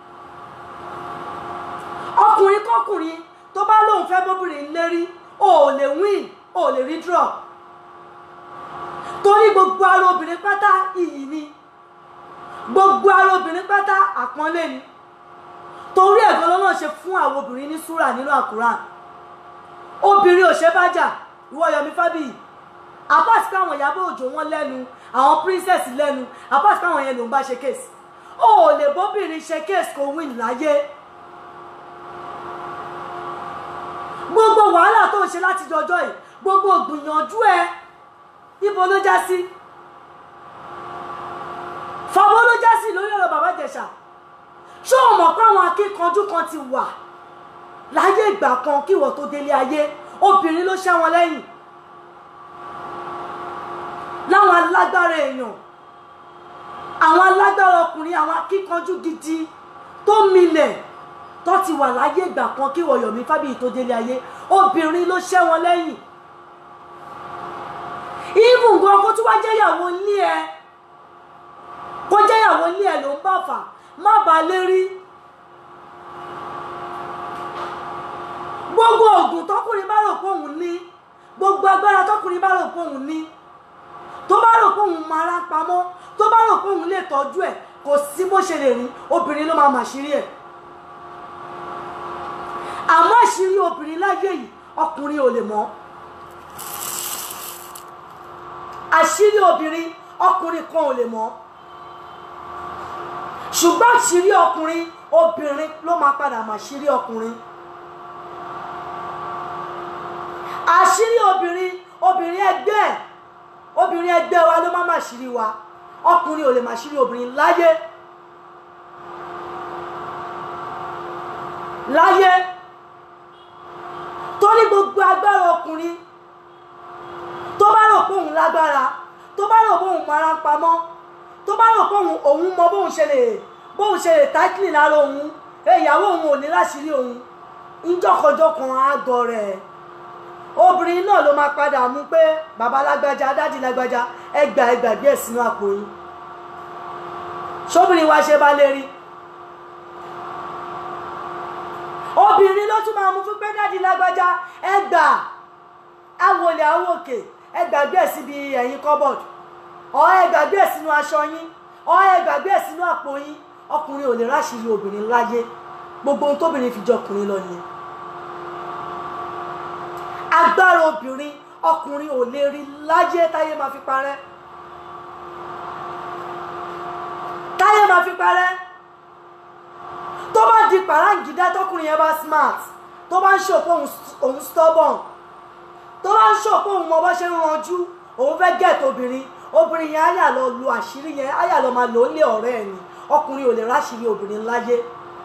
ọkùnrin kọkùnrin tó bá lóun fẹ́ bóbìnrin lérí o ò lè win o ò lè rí draw torí gbogbo ara obìnrin pátá iyì ni gbogbo ara obìnrin pátá àpọ́nlé ni torí ẹ̀gbọ́n lọ́nà ṣe fún àwọn obìnrin ní súrà nínú àkùrán obìnrin ò ṣe bá jà ìwọ Yomi Fabiyi apart káwọn Ìyábọ̀ Òjó wọn lẹ́nu àwọn princess lẹ́nu apart káwọn yẹn ló ń bá ṣe case o ò lè bóbìnrin ṣe case kò win láyé gbogbo wàhálà tó ń ṣe láti jọjọ́ yìí gbogbo gbìyànjú ẹ ibo ló já sí fàbọ ló já sí lórí ọ̀rọ̀ bàbá Ìjẹ̀ṣà ṣé o mọ̀ pé àwọn akíkanjú kan ti wà láyé ìgbà kan kí ìwọ tó délé ayé obìnrin ló ṣẹ́ wọn lẹ́yìn láwọn alágbára èèyàn àwọn alágbára ọkùnrin àwọn akíkanjú gidi tó milẹ̀ tó ti wà láyé ìgbà kan kí ìwọ Yomi Fabiyi tó délé ayé obìnrin ló ṣẹ́ wọn lẹ́yìn even gan kó tún wá jẹ́yàwó ilé ẹ kó jẹ́yàwó ilé ẹ ló ń bà fà má ba lérí gbogbo oògùn tọkùnrin bá rò pé òun ní gbogbo agbára tọkùnrin bá rò pé òun ní tó bá rò pé òun máa rá pamọ́ tó bá rò pé òun lè tọ́jú ẹ̀ kò sí bó ṣe lè rí obìnrin ló máa mà ṣírí ẹ̀ àmọ́ àṣírí obìnrin láyé yìí ọkùnrin ò lè mọ̀ àṣírí obìnrin ọkùnrin kan ò lè mọ̀ ṣùgbọ́n àṣírí ọkùnrin obìnrin ló máa padà mà ṣírí ọkùnrin àṣírí obìnrin obìnrin ẹgbẹ́ ẹ̀ obìnrin ẹgbẹ́ wa ló máa mà ṣírí wa ọkùnrin ò lè mà ṣírí obìnrin láyé láyé torí gbogbo agbára ọkùnrin tó bá rò pé òun lágbára tó bá rò pé òun mara ń pamọ́ tó bá rò pé òun òun mọ bóun ṣe lè bóun ṣe lè táìkìlì lára òun ìyàwó òun ò ní láṣìírí òun ńjọkọjọkan àgọ rẹ̀ obìnrin náà ló máa padà mú pé bàbá lágbájá dádì lágbájá ẹgbà ẹgbàgbé ẹ̀ sínú àpò yín ṣóbìnrin wa ṣe bá lè rí obìnrin ló tún máa mú fún pé dádì lágbájá ẹgbà awolẹ̀ awòkè ẹgbàgbé ẹ̀ síbi ẹ̀yìn cupboard ọ̀ ẹgbàgbé ẹ̀ sínú aṣọ yín ọ̀ ẹgbàgbé ẹ̀ sínú àpò yín ọkùnrin ò lè ráṣìírí obìnrin láyé gbogbo ohun tóbìnrin fi jọ ọkùnrin lọ nìyẹn agbára obìnrin ọkùnrin ò lè rí láyé táyé máa fi parẹ́ táyé máa fi parẹ́ tó bá di pàráǹgídá tọkùnrin yẹn bá smart tó bá ń ṣòpó òun stubborn tó bá ń ṣòpó òun mọ bó ṣe ń ranjú òun fẹ́ gẹ̀ẹ́tì obìnrin obìnrin yẹn á yà lọ lu àṣírí yẹn á yà lọ máa lò ó lé ọ̀rẹ́ ẹ̀ ni ọkùnrin ò lè ráṣìírí obìnrin láyé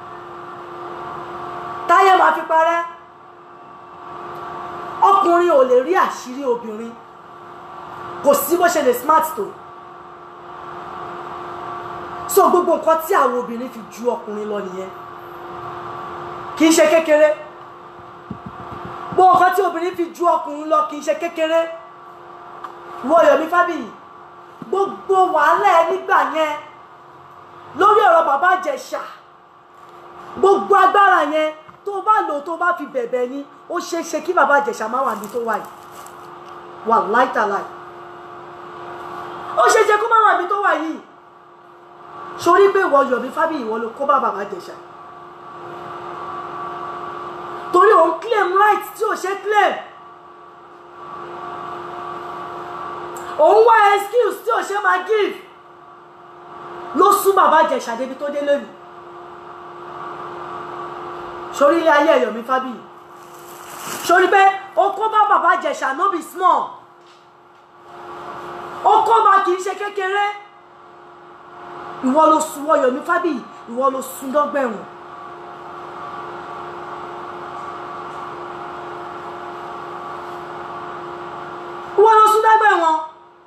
táyé máa fi parẹ́ ọkùnrin ò lè rí àṣírí obìnrin kò sí bó ṣe lè smart tó so gbogbo nǹkan tí àwọn obìnrin fi ju ọkùnrin lọ nìyẹn kì í ṣe kékeré gbogbo nǹkan tí obìnrin fi ju ọkùnrin lọ kì í ṣe kékeré wọ Yomi Fabiyi gbogbo wàhálà ẹ nígbà yẹn lórí ọ̀rọ̀ bàbá Ìjẹ̀ṣà gbogbo agbára yẹn tó o bá lò tó o bá fi bẹ̀bẹ̀ ni ó ṣeé ṣe kí bàbá Ìjẹ̀ṣà má wà ní tó wà yìí wà láìtàláì ó ṣeé ṣe kó má wà ní tó wà yìí sórí pé ìwọ Yomi Fabiyi ìwọ ló kó bá bàbá Ìjẹ̀ṣà torí òun claim right tí ò ṣe claim òun wá excuse tí ò ṣe máa give ló sún bàbá Ìjẹ̀ṣà débi tó dé lónìí sórí ilé ayé Yomi Fabiyi sórí pé o kó bá bàbá Ìjẹ̀ṣà no be small ó kó ma kì í ṣe kékeré ìwọ ló sun Ọ̀yọ́mí Fábíyì ìwọ ló sun dọ́gbẹ̀wọ̀n. ìwọ ló sun dọ́gbẹ̀wọ̀n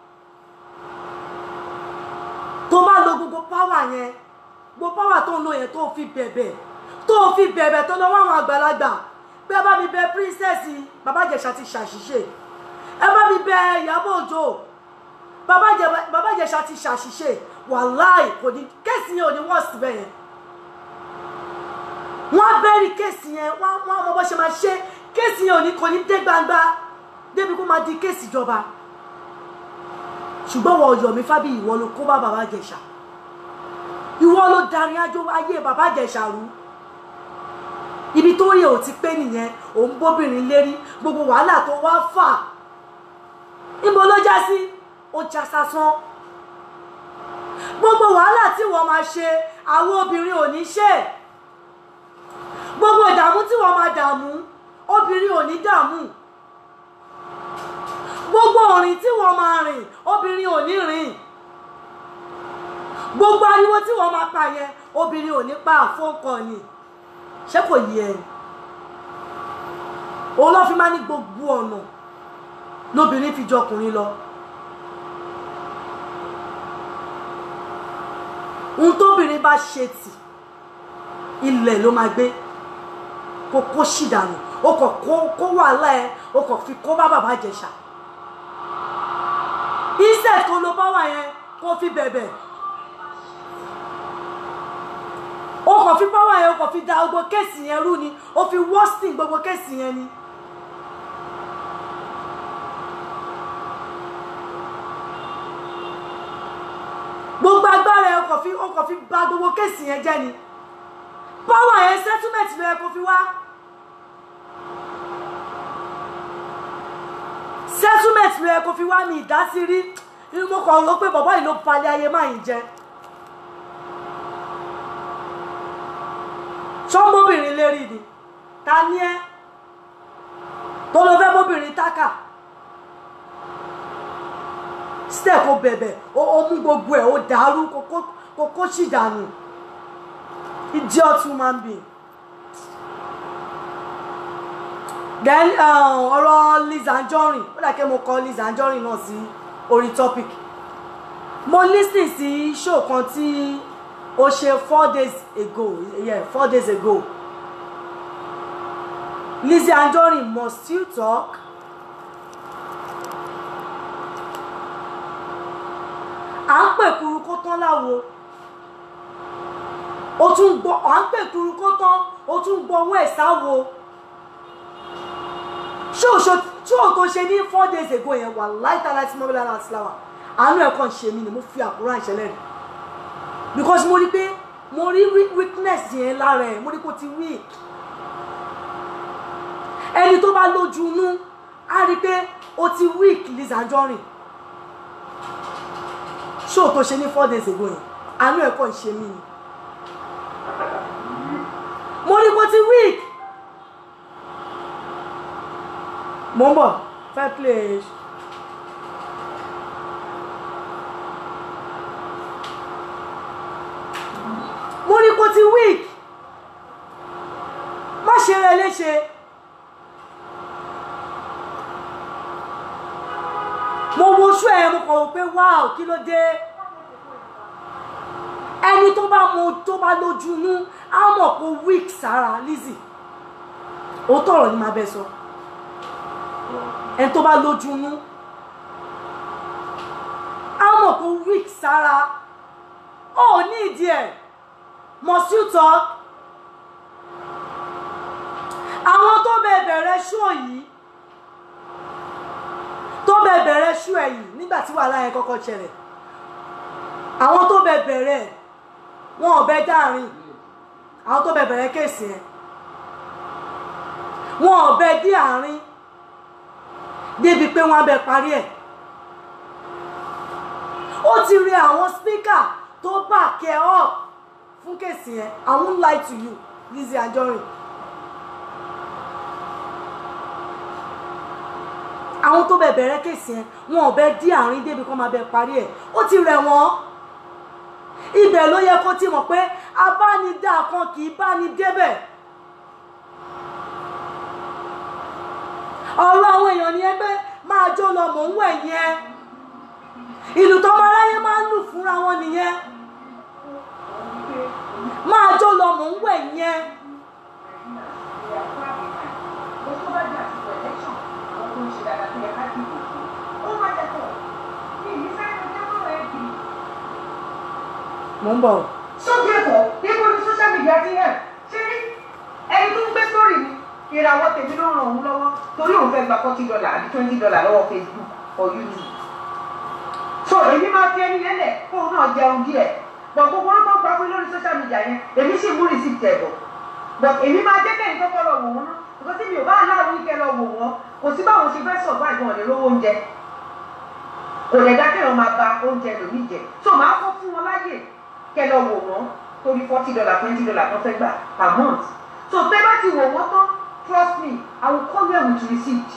tó bá lo gbogbo páwà yẹn gbogbo páwà tó ń lo yẹn tó fi bẹ̀bẹ̀ tó fi bẹ̀bẹ̀ tó lọ wá àwọn àgbàlagbà bí ẹ bá mi bẹ princess bàbá Ìjẹ̀ṣà ti ṣàṣìṣe ẹ bá mi bẹ Ìyábọ̀ Òjó bàbá Ìjẹ- bàbá Ìjẹ̀ṣà ti ṣàṣìṣe wàláì kò ní kéèsì yẹn ò ní wọ́ọ̀sì bẹ́ẹ̀ yẹn wọ́n á bẹ́ẹ̀rì kéèsì yẹn wọ́n á- wọ́n á mọ bó ṣe máa ṣe kéèsì yẹn ò ní kò ní dé gbangba débi kó máa di kéèsì ìjọba ṣùgbọ́n wọ Ọ̀yọ́mí Fábíyì ìwọ ló kó bá bàbá Ìjẹ̀ṣà ìwọ ló darí ájó ayé bàbá Ìjẹ̀ṣà rú ibi tó yẹ ò ti pé nìyẹn òun bóbìnrin lérí gbogbo wàhálà tó wá fà níbo ló já sí ó já sásán gbogbo wàhálà tí wọ́n máa ṣe àwọn obìnrin ò ní ṣe gbogbo ìdààmú tí wọ́n máa dààmú obìnrin ò ní dààmú gbogbo òrìn tí wọ́n máa rìn obìnrin ò ní rìn gbogbo ariwo tí wọ́n máa pa yẹn obìnrin ò ní pa àfọ́nkọ ni ṣé kò yẹ ẹ òun ló fi máa ní gbogbo ọ̀nà lóbìnrin fi jọkùnrin lọ ohun tóbìnrin bá ṣe tì ilẹ̀ ló máa gbé kó kó sì dànù ó kàn kó kó wàhálà ẹ ó kàn fi kó bá bàbá Ìjẹ̀ṣà instead kó ló bá wà yẹn kó fi bẹ̀bẹ̀ ó kàn fi bá wà yẹn ó kàn fi da gbogbo kéèsì yẹn rú ni ó fi worsening gbogbo kéèsì yẹn ni. gbogbo agbára ẹ ó kàn fi ó kàn fi bà gbogbo kéèsì yẹn jẹ́ ni power yẹn settlement ló yẹ kó fi wá. settlement ló yẹ kó fi wá ní ìdásí rí inú mo kàn rò pé bàbá yìí ló palẹ̀ ayé máa ń jẹ. sọmọbìnrin lérí ni ta ni ẹ tó lọ fẹ́ mọ́bìnrin tákà step ó bẹ̀bẹ̀ ó ó mú gbogbo ẹ̀ ó dàrú kókó kókó sì dànù idiot human being. then uh, ọ̀rọ̀ Liz Anjorin ó dà kí mo kọ Liz Anjorin náà sí orí topic mo listen sí show kan tí ó ṣe four days ago yeah four days ago Lizzy Anjorin must still talk à ń pè kuru kó tán láwo ó tún gbọ́ à ń pè kuru kó tán ó tún gbọ́ owó ẹ̀ sáwo ṣóòṣó tí ò tó ṣe ní four days ago yẹn wà láìta láti mọ́ bílá láti láwà àánú ẹ̀ kàn ṣe mí ni mo fi àkúrà ìṣẹ̀lẹ̀ rẹ̀ because mo rí pé mo rí weak- weakness yẹn lára ẹ̀ mo rí kó ti weak ẹni tó bá lójú inú á rí pé ó ti weak Liz Anjorin ṣó tó ṣe ní four days ago yẹn àánú ẹ̀ kàn ṣe mí ni mo rí kó ti weak mo ń bọ̀ fẹ́ play mo rí kó ti weak má ṣe rẹ léṣe mo wo oṣù ẹ mo kàn wò pé wow kí ló dé ẹni tó bá mo tó bá lójú inú á mọ̀ pé weak sára Lizzy òótọ́ ọ̀rọ̀ ni màá bẹ sọ ẹni tó bá lójú inú á mọ̀ pé weak sára ó ní ìdí ẹ̀ must you talk àwọn tó bẹ bẹ̀rẹ̀ ṣó yìí tó bẹ bẹ̀rẹ̀ ṣó ẹ̀ yìí nígbà tí wàhálà yẹn kọ́kọ́ ṣẹlẹ̀ àwọn tó bẹ bẹ̀rẹ̀ wọn ò bẹ dáàrin àwọn tó bẹ bẹ̀rẹ̀ kéèsì yẹn wọn ò bẹ dí àárín débi pé wọn á bẹ parí ẹ̀ ó ti rí àwọn spíkà tó back ẹ up fún kéèsì yẹn I won't lie to you Lizzy Anjorin àwọn tó bẹ bẹ̀rẹ̀ kéèsì yẹn wọn ò bẹ dí àárín débi kó máa bẹ parí ẹ̀ ó ti rẹ̀ wọ́n ibẹ̀ ló yẹ kó ti mọ̀ pé abánidá kan kì í bá ní débẹ̀ ọ̀rọ̀ àwọn èèyàn ni ẹgbẹ́ máa jó lọ mò ń wẹ̀ yẹn ìlú tọmọ aráyé máa ń lù fúnra wọn nìyẹn máa jó lọ mò ń wẹ̀ yẹn mò ń bọ̀ sókè ẹ̀kọ́ níbo ni social media ti hẹ̀ ṣé rí ẹni tó ń gbé sórí mi ìràwọ̀ tèmi ló ràn òun lọ́wọ́ torí òun fẹ́ gba forty dollar àbí twenty dollar lọ́wọ́ facebook or youtube so èmi máa fi ẹni yẹn lẹ̀ kóun náà jẹun díẹ̀ bọ̀ gbogbo orúkọ gba fún lórí social media yẹn èmi sì mú receipt ẹ̀ bọ̀ but èmi máa jẹ́ kẹ́yìn kọ́kọ́ lọ wò wọ́n náà because tí mi ò bá aláwọ̀ ní kẹ́ lọ wò wọ́n kò sí báwọn ṣe fẹ́ sọ̀rọ̀ báyìí wọn ò lè rówó oúnjẹ kò lè dá kéèyàn máa ba oúnjẹ lòmíì jẹ so máa kọ́ fún wọn láyè kẹ́ lọ wò wọ́n torí forty dollar twenty dollar kan fẹ́ gbà per month so tẹ́ bá ti wò wọ́n tán trust me i will come here with receipt.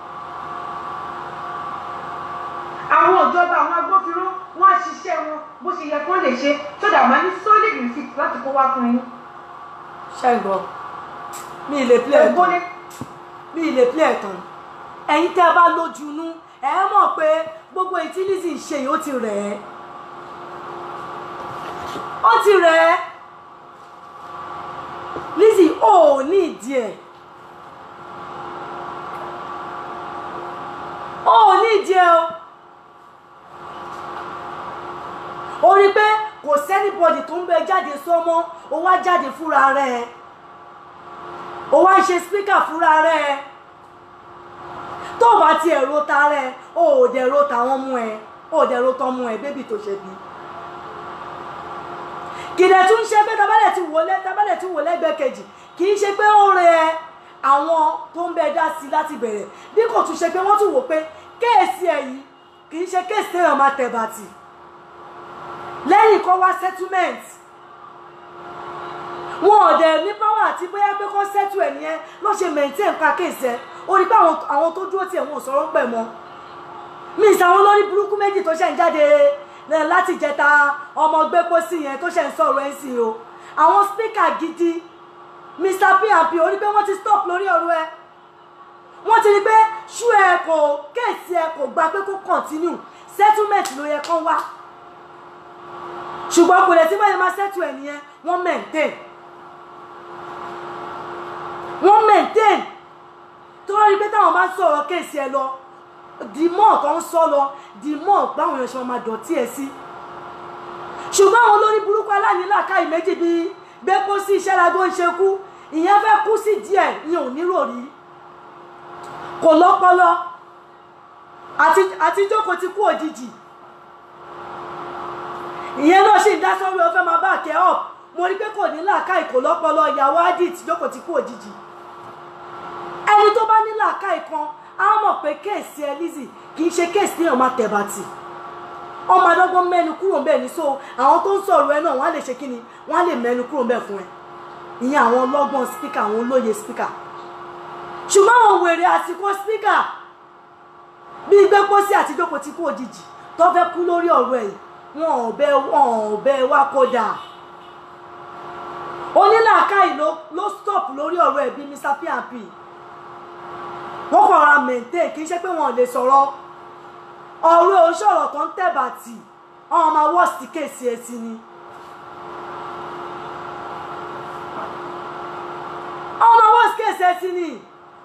àwọn ìjọba àwọn agbófinró wọn á ṣiṣẹ́ wọn bó ṣe yẹ kó lè ṣe so that màá ní solid receipt láti kó wá fún yín. ṣẹ́gbọ́ mi ì lè play ẹ̀ ẹ̀gbọ́n tán ní mi ì lè play ẹ̀ tán ẹ̀yin tẹ́ ẹ bá lójú inú ẹ mọ̀ pé gbogbo ètí Lizzy ń ṣe yìí ó ti rẹ̀ ẹ́ ó ti rẹ̀ ẹ́ Lizzy ò ní ìdí ẹ̀ ó ní ìdí ẹ̀ o ó rí i pé kò sẹ́nibọ̀dì tó ń bẹ jáde sọ́mọ́ ó wá jáde fúnra rẹ̀ ó wá ń ṣe spíkà fúnra rẹ̀ tó bá ti ẹ̀rọ ta rẹ̀ ó ò dẹ̀ ro tàwọn mú ẹ ó ò dẹ̀ ro tán mú ẹ bébì tó ṣe bí kìdẹ̀ tún ṣe pé tabalẹ̀ ti wò lẹ́ tabalẹ̀ ti wò lẹ́gbẹ̀ẹ́ kejì kì í ṣe pé ó rẹ àwọn tó ń bẹ dá sí láti bẹ̀rẹ̀ bí kò tún ṣe pé wọ́n tún wò pé kéèsì ẹ̀ yìí kì í ṣe kéèsì téèyàn máa tẹ̀ bàtì lẹ́yìn kó wá settlement wọn ò dẹ̀ ní power àti bóyá pé kó settle ẹ̀ nìyẹn ló ṣe maintain pa kéèsì ẹ̀ ó rí pé àwọn àwọn tó dúró tiẹ̀ wọn ò sọ̀rọ̀ pẹ̀ mọ́ mi ìsàwọn olórí burúkú méjì tó ṣẹ̀ ń jáde ẹ̀, láti jẹta ọmọ gbépo sí yẹn tó ṣẹ̀ ń sọ̀rọ̀ ẹ̀ sí o àwọn speaker gidi Mr P&P ó rí pé wọ́n ti stop lórí ọ̀rọ̀ ẹ̀ wọ́n ti rí pé ṣú ẹ kò kéèsì ẹ kò gba pé kó continue settlement ló yẹ kán wá ṣùgbọ́n kò lè tí báyìí máa settle ẹ̀ nìyẹn wọ́n maintain wọ́n maintain tó wá rí pé táwọn máa ń sọ̀rọ̀ kéèsì ẹ lọ the more tó ń sọ lọ the more báwọn èèyàn ṣe máa dọ̀tí ẹ sí ṣùgbọ́n àwọn olórí burúkú aláìníláàkáì méjì bíi gbẹ́pọ̀ sí iṣẹ́ lagbó ń ṣe kú ìyẹn fẹ́ kú sí díẹ̀ ìyẹn ò nírò rí kò lọ́pọlọ àti àti jókòó ti kú òjijì ìyẹn náà sì ń dá sọ́rọ̀ ọ fẹ́ máa bá àkẹ́ up mo rí pé kò ní làákàì kò lọ́pọlọ ìyàwó adit jókòó ti kú òjijì ẹni tó bá ní làákàì kan á mọ̀ pé kéèsì ẹ Lizzy kì í ṣe kéèsì téèyàn máa tẹ̀ bàtì ọmọ adọ́gbọ́n mẹ́nu kúrò ńbẹ̀ ní so àwọn tó ń sọ̀rọ̀ ẹ náà wọ́n á lè ṣe kí ni wọ́n á lè mẹ́nu kúrò ńbẹ̀ fún ẹ ìyẹn àwọn ọlọ́gbọ́n spíkà àwọn olóye spíkà ṣùgbọ́n àwọn wèrè àsìkò spíkà bíi gbẹ́pọ́sí àti jókòó ti kú òjijì tó fẹ́ kú lórí ọ̀rọ̀ ẹ̀ wọn ò bẹ wọn ò bẹ wá kódà onílàákàyè ló ló stop lórí ọ̀rọ̀ ẹ̀ bíi Mr P&P wọ́n kàn ra maintain kì í ṣe pé wọn ò lè sọ̀rọ̀ ọ̀rọ̀ oṣọ̀rọ̀ tó ń tẹ̀bàtì ọmọ máa wọ́ sí kéèsì ẹ̀ sí ni. ọmọ máa wọ́ sí kéèsì ẹ̀ sí ni.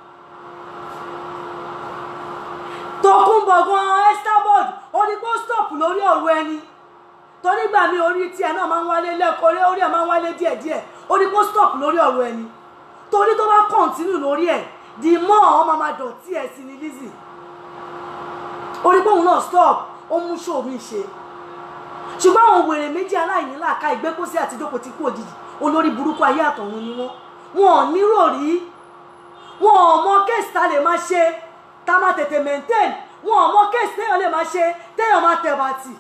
Tòkunbọ̀ gan Estabod ó ní kó stop lórí ọ̀rọ̀ ẹni torí gbà mí orí tiẹ̀ náà máa ń wálé lẹ́kọ̀ọ́ orí ẹ̀ máa ń wálé díẹ̀díẹ̀ ó ní kó stop lórí ọ̀rọ̀ ẹni torí tó bá continue lórí ẹ̀ the more ọmọ máa dọ̀tí ẹ̀ sí ni Lizzy orí pòun náà stop ó mú show mi ṣe ṣùgbọ́n àwọn wèrè méjì aláìní làákà ìgbẹ́kọ̀sí àti ìjókòó ti kú òjijì olórí burúkú ayé àtọ̀run ni wọ́n wọn ò nírò rí wọn ò mọ kéèsì tá lè máa ṣe tá máa tètè maintain wọn ò mọ kéèsì téèyàn lè máa ṣe téèyàn máa tẹ̀ bàtì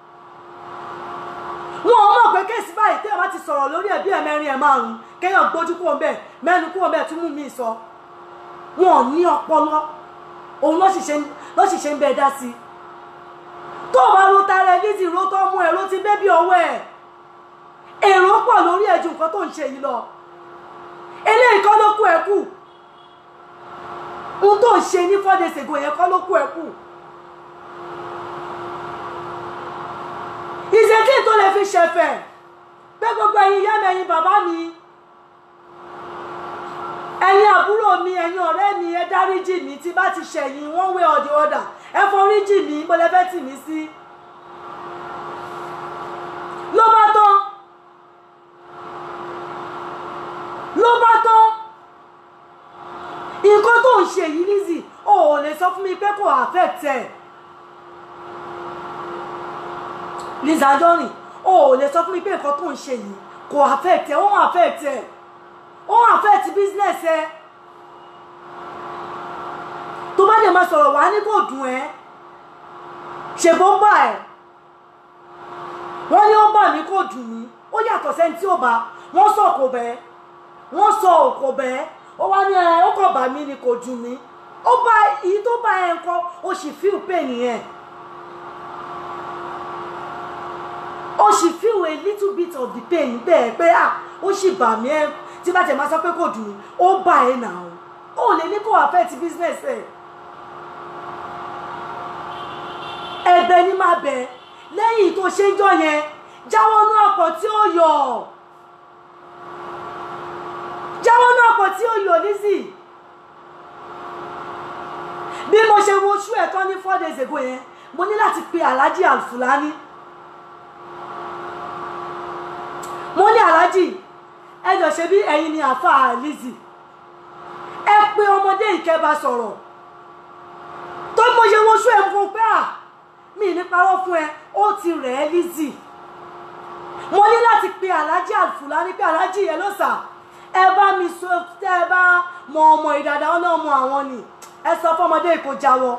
wọn ò mọ̀ pé kéèsì báyìí téèyàn bá ti sọ̀rọ̀ lórí ẹ̀ bí ẹ̀mẹrin ẹ̀ márùn-ún kéèyàn gbójú kúrò ńbẹ̀ mẹ́nu kúrò ńbẹ̀ tún mú mi sọ wọn ò ní ọpọlọ òun ló sì ṣe ń- ló sì ṣe ń bẹ dá sí i tó o bá ro tara ẹ Lizzy ro tó mú ẹ ro ti bébí ọwọ́ ẹ èrò pọ̀ lórí ẹ ju nǹkan tó ń ṣe yìí lọ eléyìí kọ́ ló kú ẹ kù ohun tó ń ṣe ní four days ago yẹn kọ́ ló kú ẹ kù ìṣèkí tó lè fi ṣẹ̀fẹ̀ pé gbogbo ẹ̀yin ìyá mi ẹ̀yin bàbá mi ẹ̀yin àbúrò mi ẹ̀yin ọ̀rẹ́ mi ẹ dáríjì mi tí bá ti ṣẹ̀yìn one way or the other ẹ foríjì mi mo lè fẹ́ tì mí sí ló bá tán ló bá tán nǹkan tó ń ṣe yìí Lizzy o ò lè sọ fún mi pé kò affect ẹ Lizzy Anjorin o ò lè sọ fún mi pé nǹkan tó ń ṣe yìí kò affect ẹ ó ń affect ẹ ó ń affect business ẹ tó bá dẹ̀ máa sọ̀rọ̀ wá ní kò dùn ẹ́ ṣèbó ń bà ẹ́ wọ́n ní ó bà mí kò dùn mí ó yàtọ̀ sẹ́ni tí ò bá wọ́n sọ kò bẹ́ẹ̀ wọ́n sọ òkò bẹ́ẹ̀ ó wá ní ẹ ó kàn bà mí ni kò dùn mí ó bá èyí tó bá ẹ nǹkan ó sì feel pain yẹn ó sì feel a little bit of the pain bẹ́ẹ̀ pé à ó sì bà mí ẹ tí bá tẹ̀ máa sọ pé kò dùn mí ó bà ẹ nà ó ó lè ní kó affect business ẹ ẹ̀bẹ̀ ni máa bẹ̀ lẹ́yìn tó ṣe ń jọ yẹn jáwọ́ nú ọ̀pọ̀ tí ó yọ̀ jáwọ́ nú ọ̀pọ̀ tí ó yọ̀ Lizzy bí mo ṣe wo ṣú ẹ̀ tán ní four days ago yẹn mo ní láti pe Alhaji Alfulani mo ní Alhaji ẹ jọ ṣe bí ẹ̀yin ni àáfàá Lizzy ẹ pe ọmọdé ìkẹba sọ̀rọ̀ tó mo ṣe wo ṣú ẹ̀ fún un pé à mi ní parọ́ fún ẹ ó ti rẹ̀ ẹ́ Lizzy mo ní láti pe Alhaji Alfulani pé Alhaji ẹ ló sà ẹ bá mi sọ tẹ ẹ bá mọ ọmọ ìdàdà ọ náà mọ àwọn ni ẹ sọ fọmọdé kò jáwọ́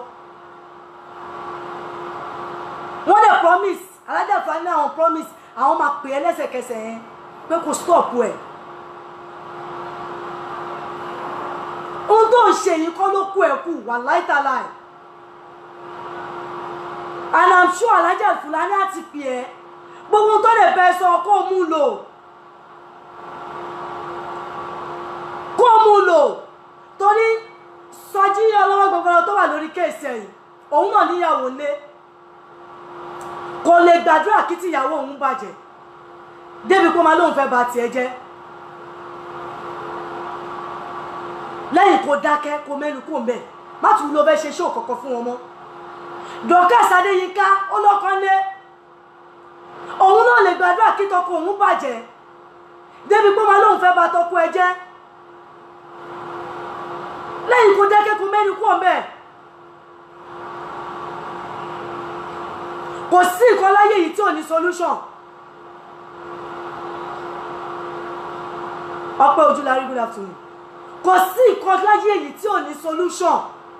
wọ́n dẹ̀ promise Alhaji Alfulani àwọn promise àwọn máa pè é lẹ́sẹ̀kẹsẹ̀ yẹn pé kò stop ẹ̀ ohun tó ń ṣe yìí kọ́ ló kú ẹ̀ kù wà láìtàláì and i'm sure Alhaji Alfulani àti pè ẹ́ gbogbo tó lè bẹ sọ kó mú lò kó mú lò torí sọjí ọlọ́wọ́ gbogbo tó wà lórí kéèsì ẹ̀yìn òun náà níyàwó lé kò lè gbàdúrà kí tìyàwó òun bàjẹ́ débi kó máa lóun fẹ́ bà tiẹ̀ jẹ́ lẹ́yìn kó dákẹ́ kó mẹ́nu kó mbẹ́ má tún lọ fẹ́ ṣe ṣó kọ̀ọ̀kan fún wọn mọ́ Dorcas Adéyínká ó lọ́kàn lé òun náà lè gbàdúrà kí tọkọ òun bàjẹ́ débi pé máa lóun fẹ́ bà tọkọ ẹ jẹ́ lẹ́yìn kó dákẹ́ kó mẹ́nu kó mbẹ́ kò sí nǹkan láyé yìí tí ò ní solution ọpẹ́ ojúlarí good afternoon kò sí nǹkan láyé yìí tí ò ní solution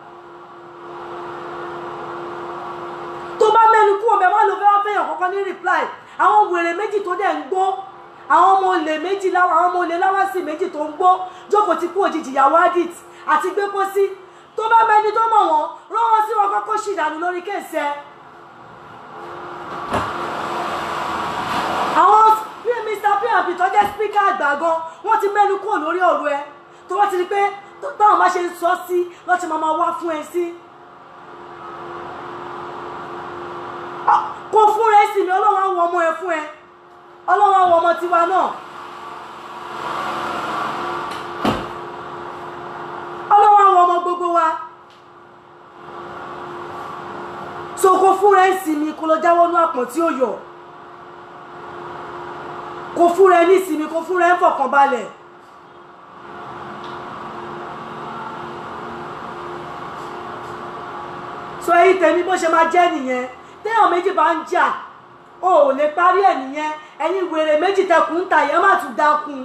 tó bá mẹ́nu kúrò bẹ́ẹ̀ wọ́n lọ fẹ́ wá fẹ́yàn kankan ní reply àwọn wèrè méjì tó dẹ̀ ń gbó àwọn ọmọ olè méjì láwọn àwọn ọmọ olè láwásì méjì tó ń gbó jókòó ti kú òjijì ìyàwó adit àti gbé pósí tó bá mẹ́ni tó mọ̀ wọ́n rán wọn sí wọn kọ́kọ́ ṣìdànù lórí kéèsì ẹ̀. àwọn mr pmp tó jẹ́ speaker àgbà gan wọ́n ti mẹ́nu kúrò lórí ọ̀rọ̀ ẹ tó wọ́n ti rí pé táwọn bá ṣe ń sọ sí lọ́ ti máa máa wá fún ẹ sí. kó fún rẹ sí mi ọlọ́run àwọn ọmọ ẹ fún ẹ ọlọ́run àwọn ọmọ tiwa náà ọlọ́run àwọn ọmọ gbogbo wa so kó fún rẹ sí mi kó lọ jáwọ́ nú àpọ̀n tí ó yọ kó fún rẹ ní ìsinmi kó fún rẹ ń fọkàn balẹ̀. so èyí tèmi bó ṣe máa jẹ́ nìyẹn téèyàn méjì bá ń jà o ò lè parí ẹ̀ nìyẹn ẹ̀yin wèrè méjì tẹkùn ń ta yẹn má tún dákun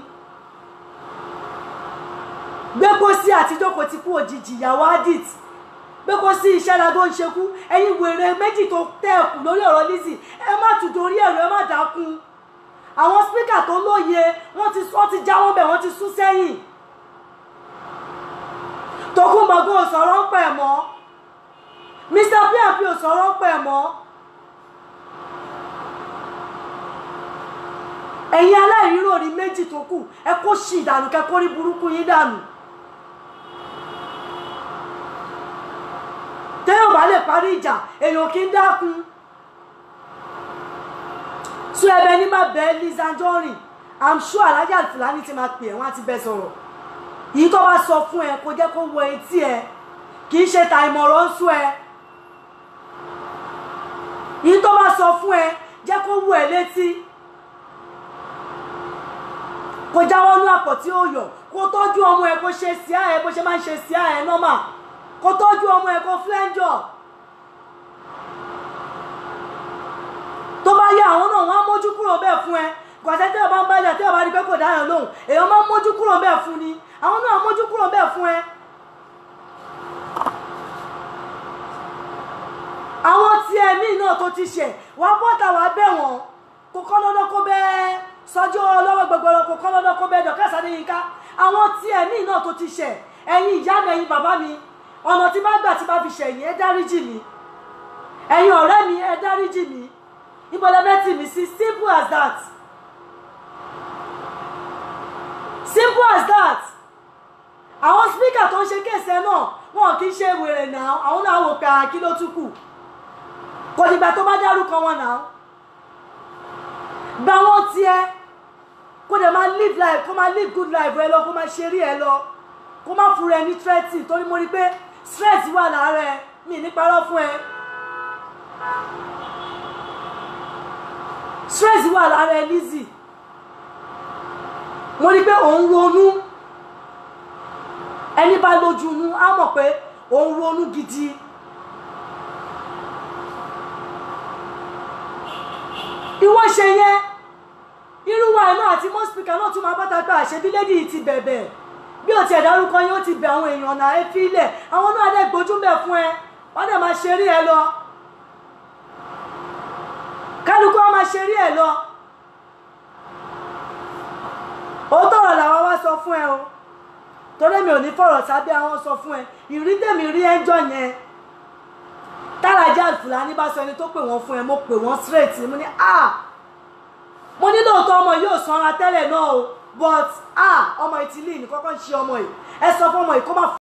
gbé kó sí àtijọ́ kò ti kú òjijì ìyàwó adit gbé kó sí iṣẹ́ la tó ń ṣekú ẹ̀yin wèrè méjì tó tẹ̀kù lórí ọ̀rọ̀ Lizzy ẹ má tún torí ẹ̀rọ ẹ má dákun àwọn spíkà tó lóye wọ́n ti wọ́n ti já wọ́n bẹ̀ wọ́n ti sún sẹ́yìn Tòkunbọ̀ gan sọ̀rọ̀ ń pẹ̀ mọ́ mr pmp ò sọ̀rọ̀ pẹ̀ mọ́ ẹ̀yin aláìríròrí méjì tó kù ẹ kó ṣì ìdànù kẹ kó rí burúkú yín dànù téèyàn bá lè parí ìjà èèyàn kì í dákun sún ẹbẹ ní má bẹ Lizzy Anjorin i'm sure alájà Fúlàní ti máa pè ẹ́ wọ́n á ti bẹ sọ̀rọ̀ yìí tó bá sọ fún ẹ kó jẹ́ kó wọ etí ẹ kì í ṣe ta ìmọ̀ràn ń sún ẹ yìí tó bá sọ fún ẹ jẹ́ kó wọ ẹ létí kó jáwọ́ ní àpò tí ó yọ kó tọ́jú ọmọ ẹ kó ṣe sí ẹ bó ṣe máa ń ṣe sí ẹ nọ́mà kó tọ́jú ọmọ ẹ kó flẹ́ńjọ̀ tó bá yẹ àwọn náà wọ́n á mójú kúrò bẹ́ẹ̀ fún ẹ gbàtẹ́ tí ọba ń bájà tí ọba rí pé kò dáyọ̀ lóhùn èèyàn máa ń mójú kúrò bẹ́ẹ̀ fún ni àwọn náà mójú kúrò bẹ́ẹ̀ fún ẹ. àwọn tí ẹ̀mí náà tó ti ṣẹ̀ wá bọ́tà wá bẹ̀ wọ́n kò kọ́ lọ́dọ́ kó bẹ́ẹ̀ sọjọ́ ọlọ́wọ́ gbogbooro kò kọ́ lọ́dọ́ kó bẹ́ẹ̀ dọ̀kẹ́ sáré yín ká àwọn tí ẹ̀mí náà tó ti ṣẹ̀ ẹ̀yin ìyá mi ẹ̀yin bàbá mi ọ̀nà tí bá gbà tí bá fi ṣẹ̀yìn ẹ dáríjì mi ẹ̀yin ọ̀rẹ́ mi ẹ dáríjì mi ìbọ̀lẹ́fẹ́ tì mí sí simple as that simple as that àwọn speaker tó ń ṣe kéèsì ẹ náà wọn kì í ṣe wèrè náà àwọn náà wò pé àkí ló tún kù kò dìgbà tó bá dárúkọ wọn náà gba wọn tiẹ̀ kó dẹ̀ máa live life kó máa live good life ẹ lọ kó máa ṣeré ẹ lọ kó má fura ẹ ní threatening torí mo rí pé stress wà lára ẹ mi ní parọ́ fún ẹ stress wà lára ẹ Lizzy mo rí pé òun ronú ẹni bá lójú inú á mọ̀ pé òun ronú gidi ìwọ ṣe yẹn irú wa náà àti mọ́ spíkà náà tún máa báta pé àṣebí lédi yìí ti bẹ̀bẹ̀ bí o tiẹ̀ dárúkọ yín ó ti bẹ̀ àwọn èèyàn náà ẹ fi ilẹ̀ àwọn náà dẹ̀ gbójú bẹ̀ fún ẹ wọ́n dẹ̀ máa ṣeré ẹ lọ kálukú wọn máa ṣeré ẹ lọ òótọ́ ọ̀rọ̀ làwọn wá sọ fún ẹ o torí mi ò ní fọ̀rọ̀ sábẹ́ àwọn sọ fún ẹ ìrí tèmi rí ẹjọ́ yẹn tárajà Fúlàní bá sọ ẹni tó pè wọ́n fún ẹ mo pè wọ́n straight mo ní ah mo ní lóòótọ́ ọmọ yóò sanra tẹ́lẹ̀ náà o but ah ọmọ ìtìlí ní kọ́kọ́ ń ṣe ọmọ yìí ẹ sọ fún ọmọ yìí kó má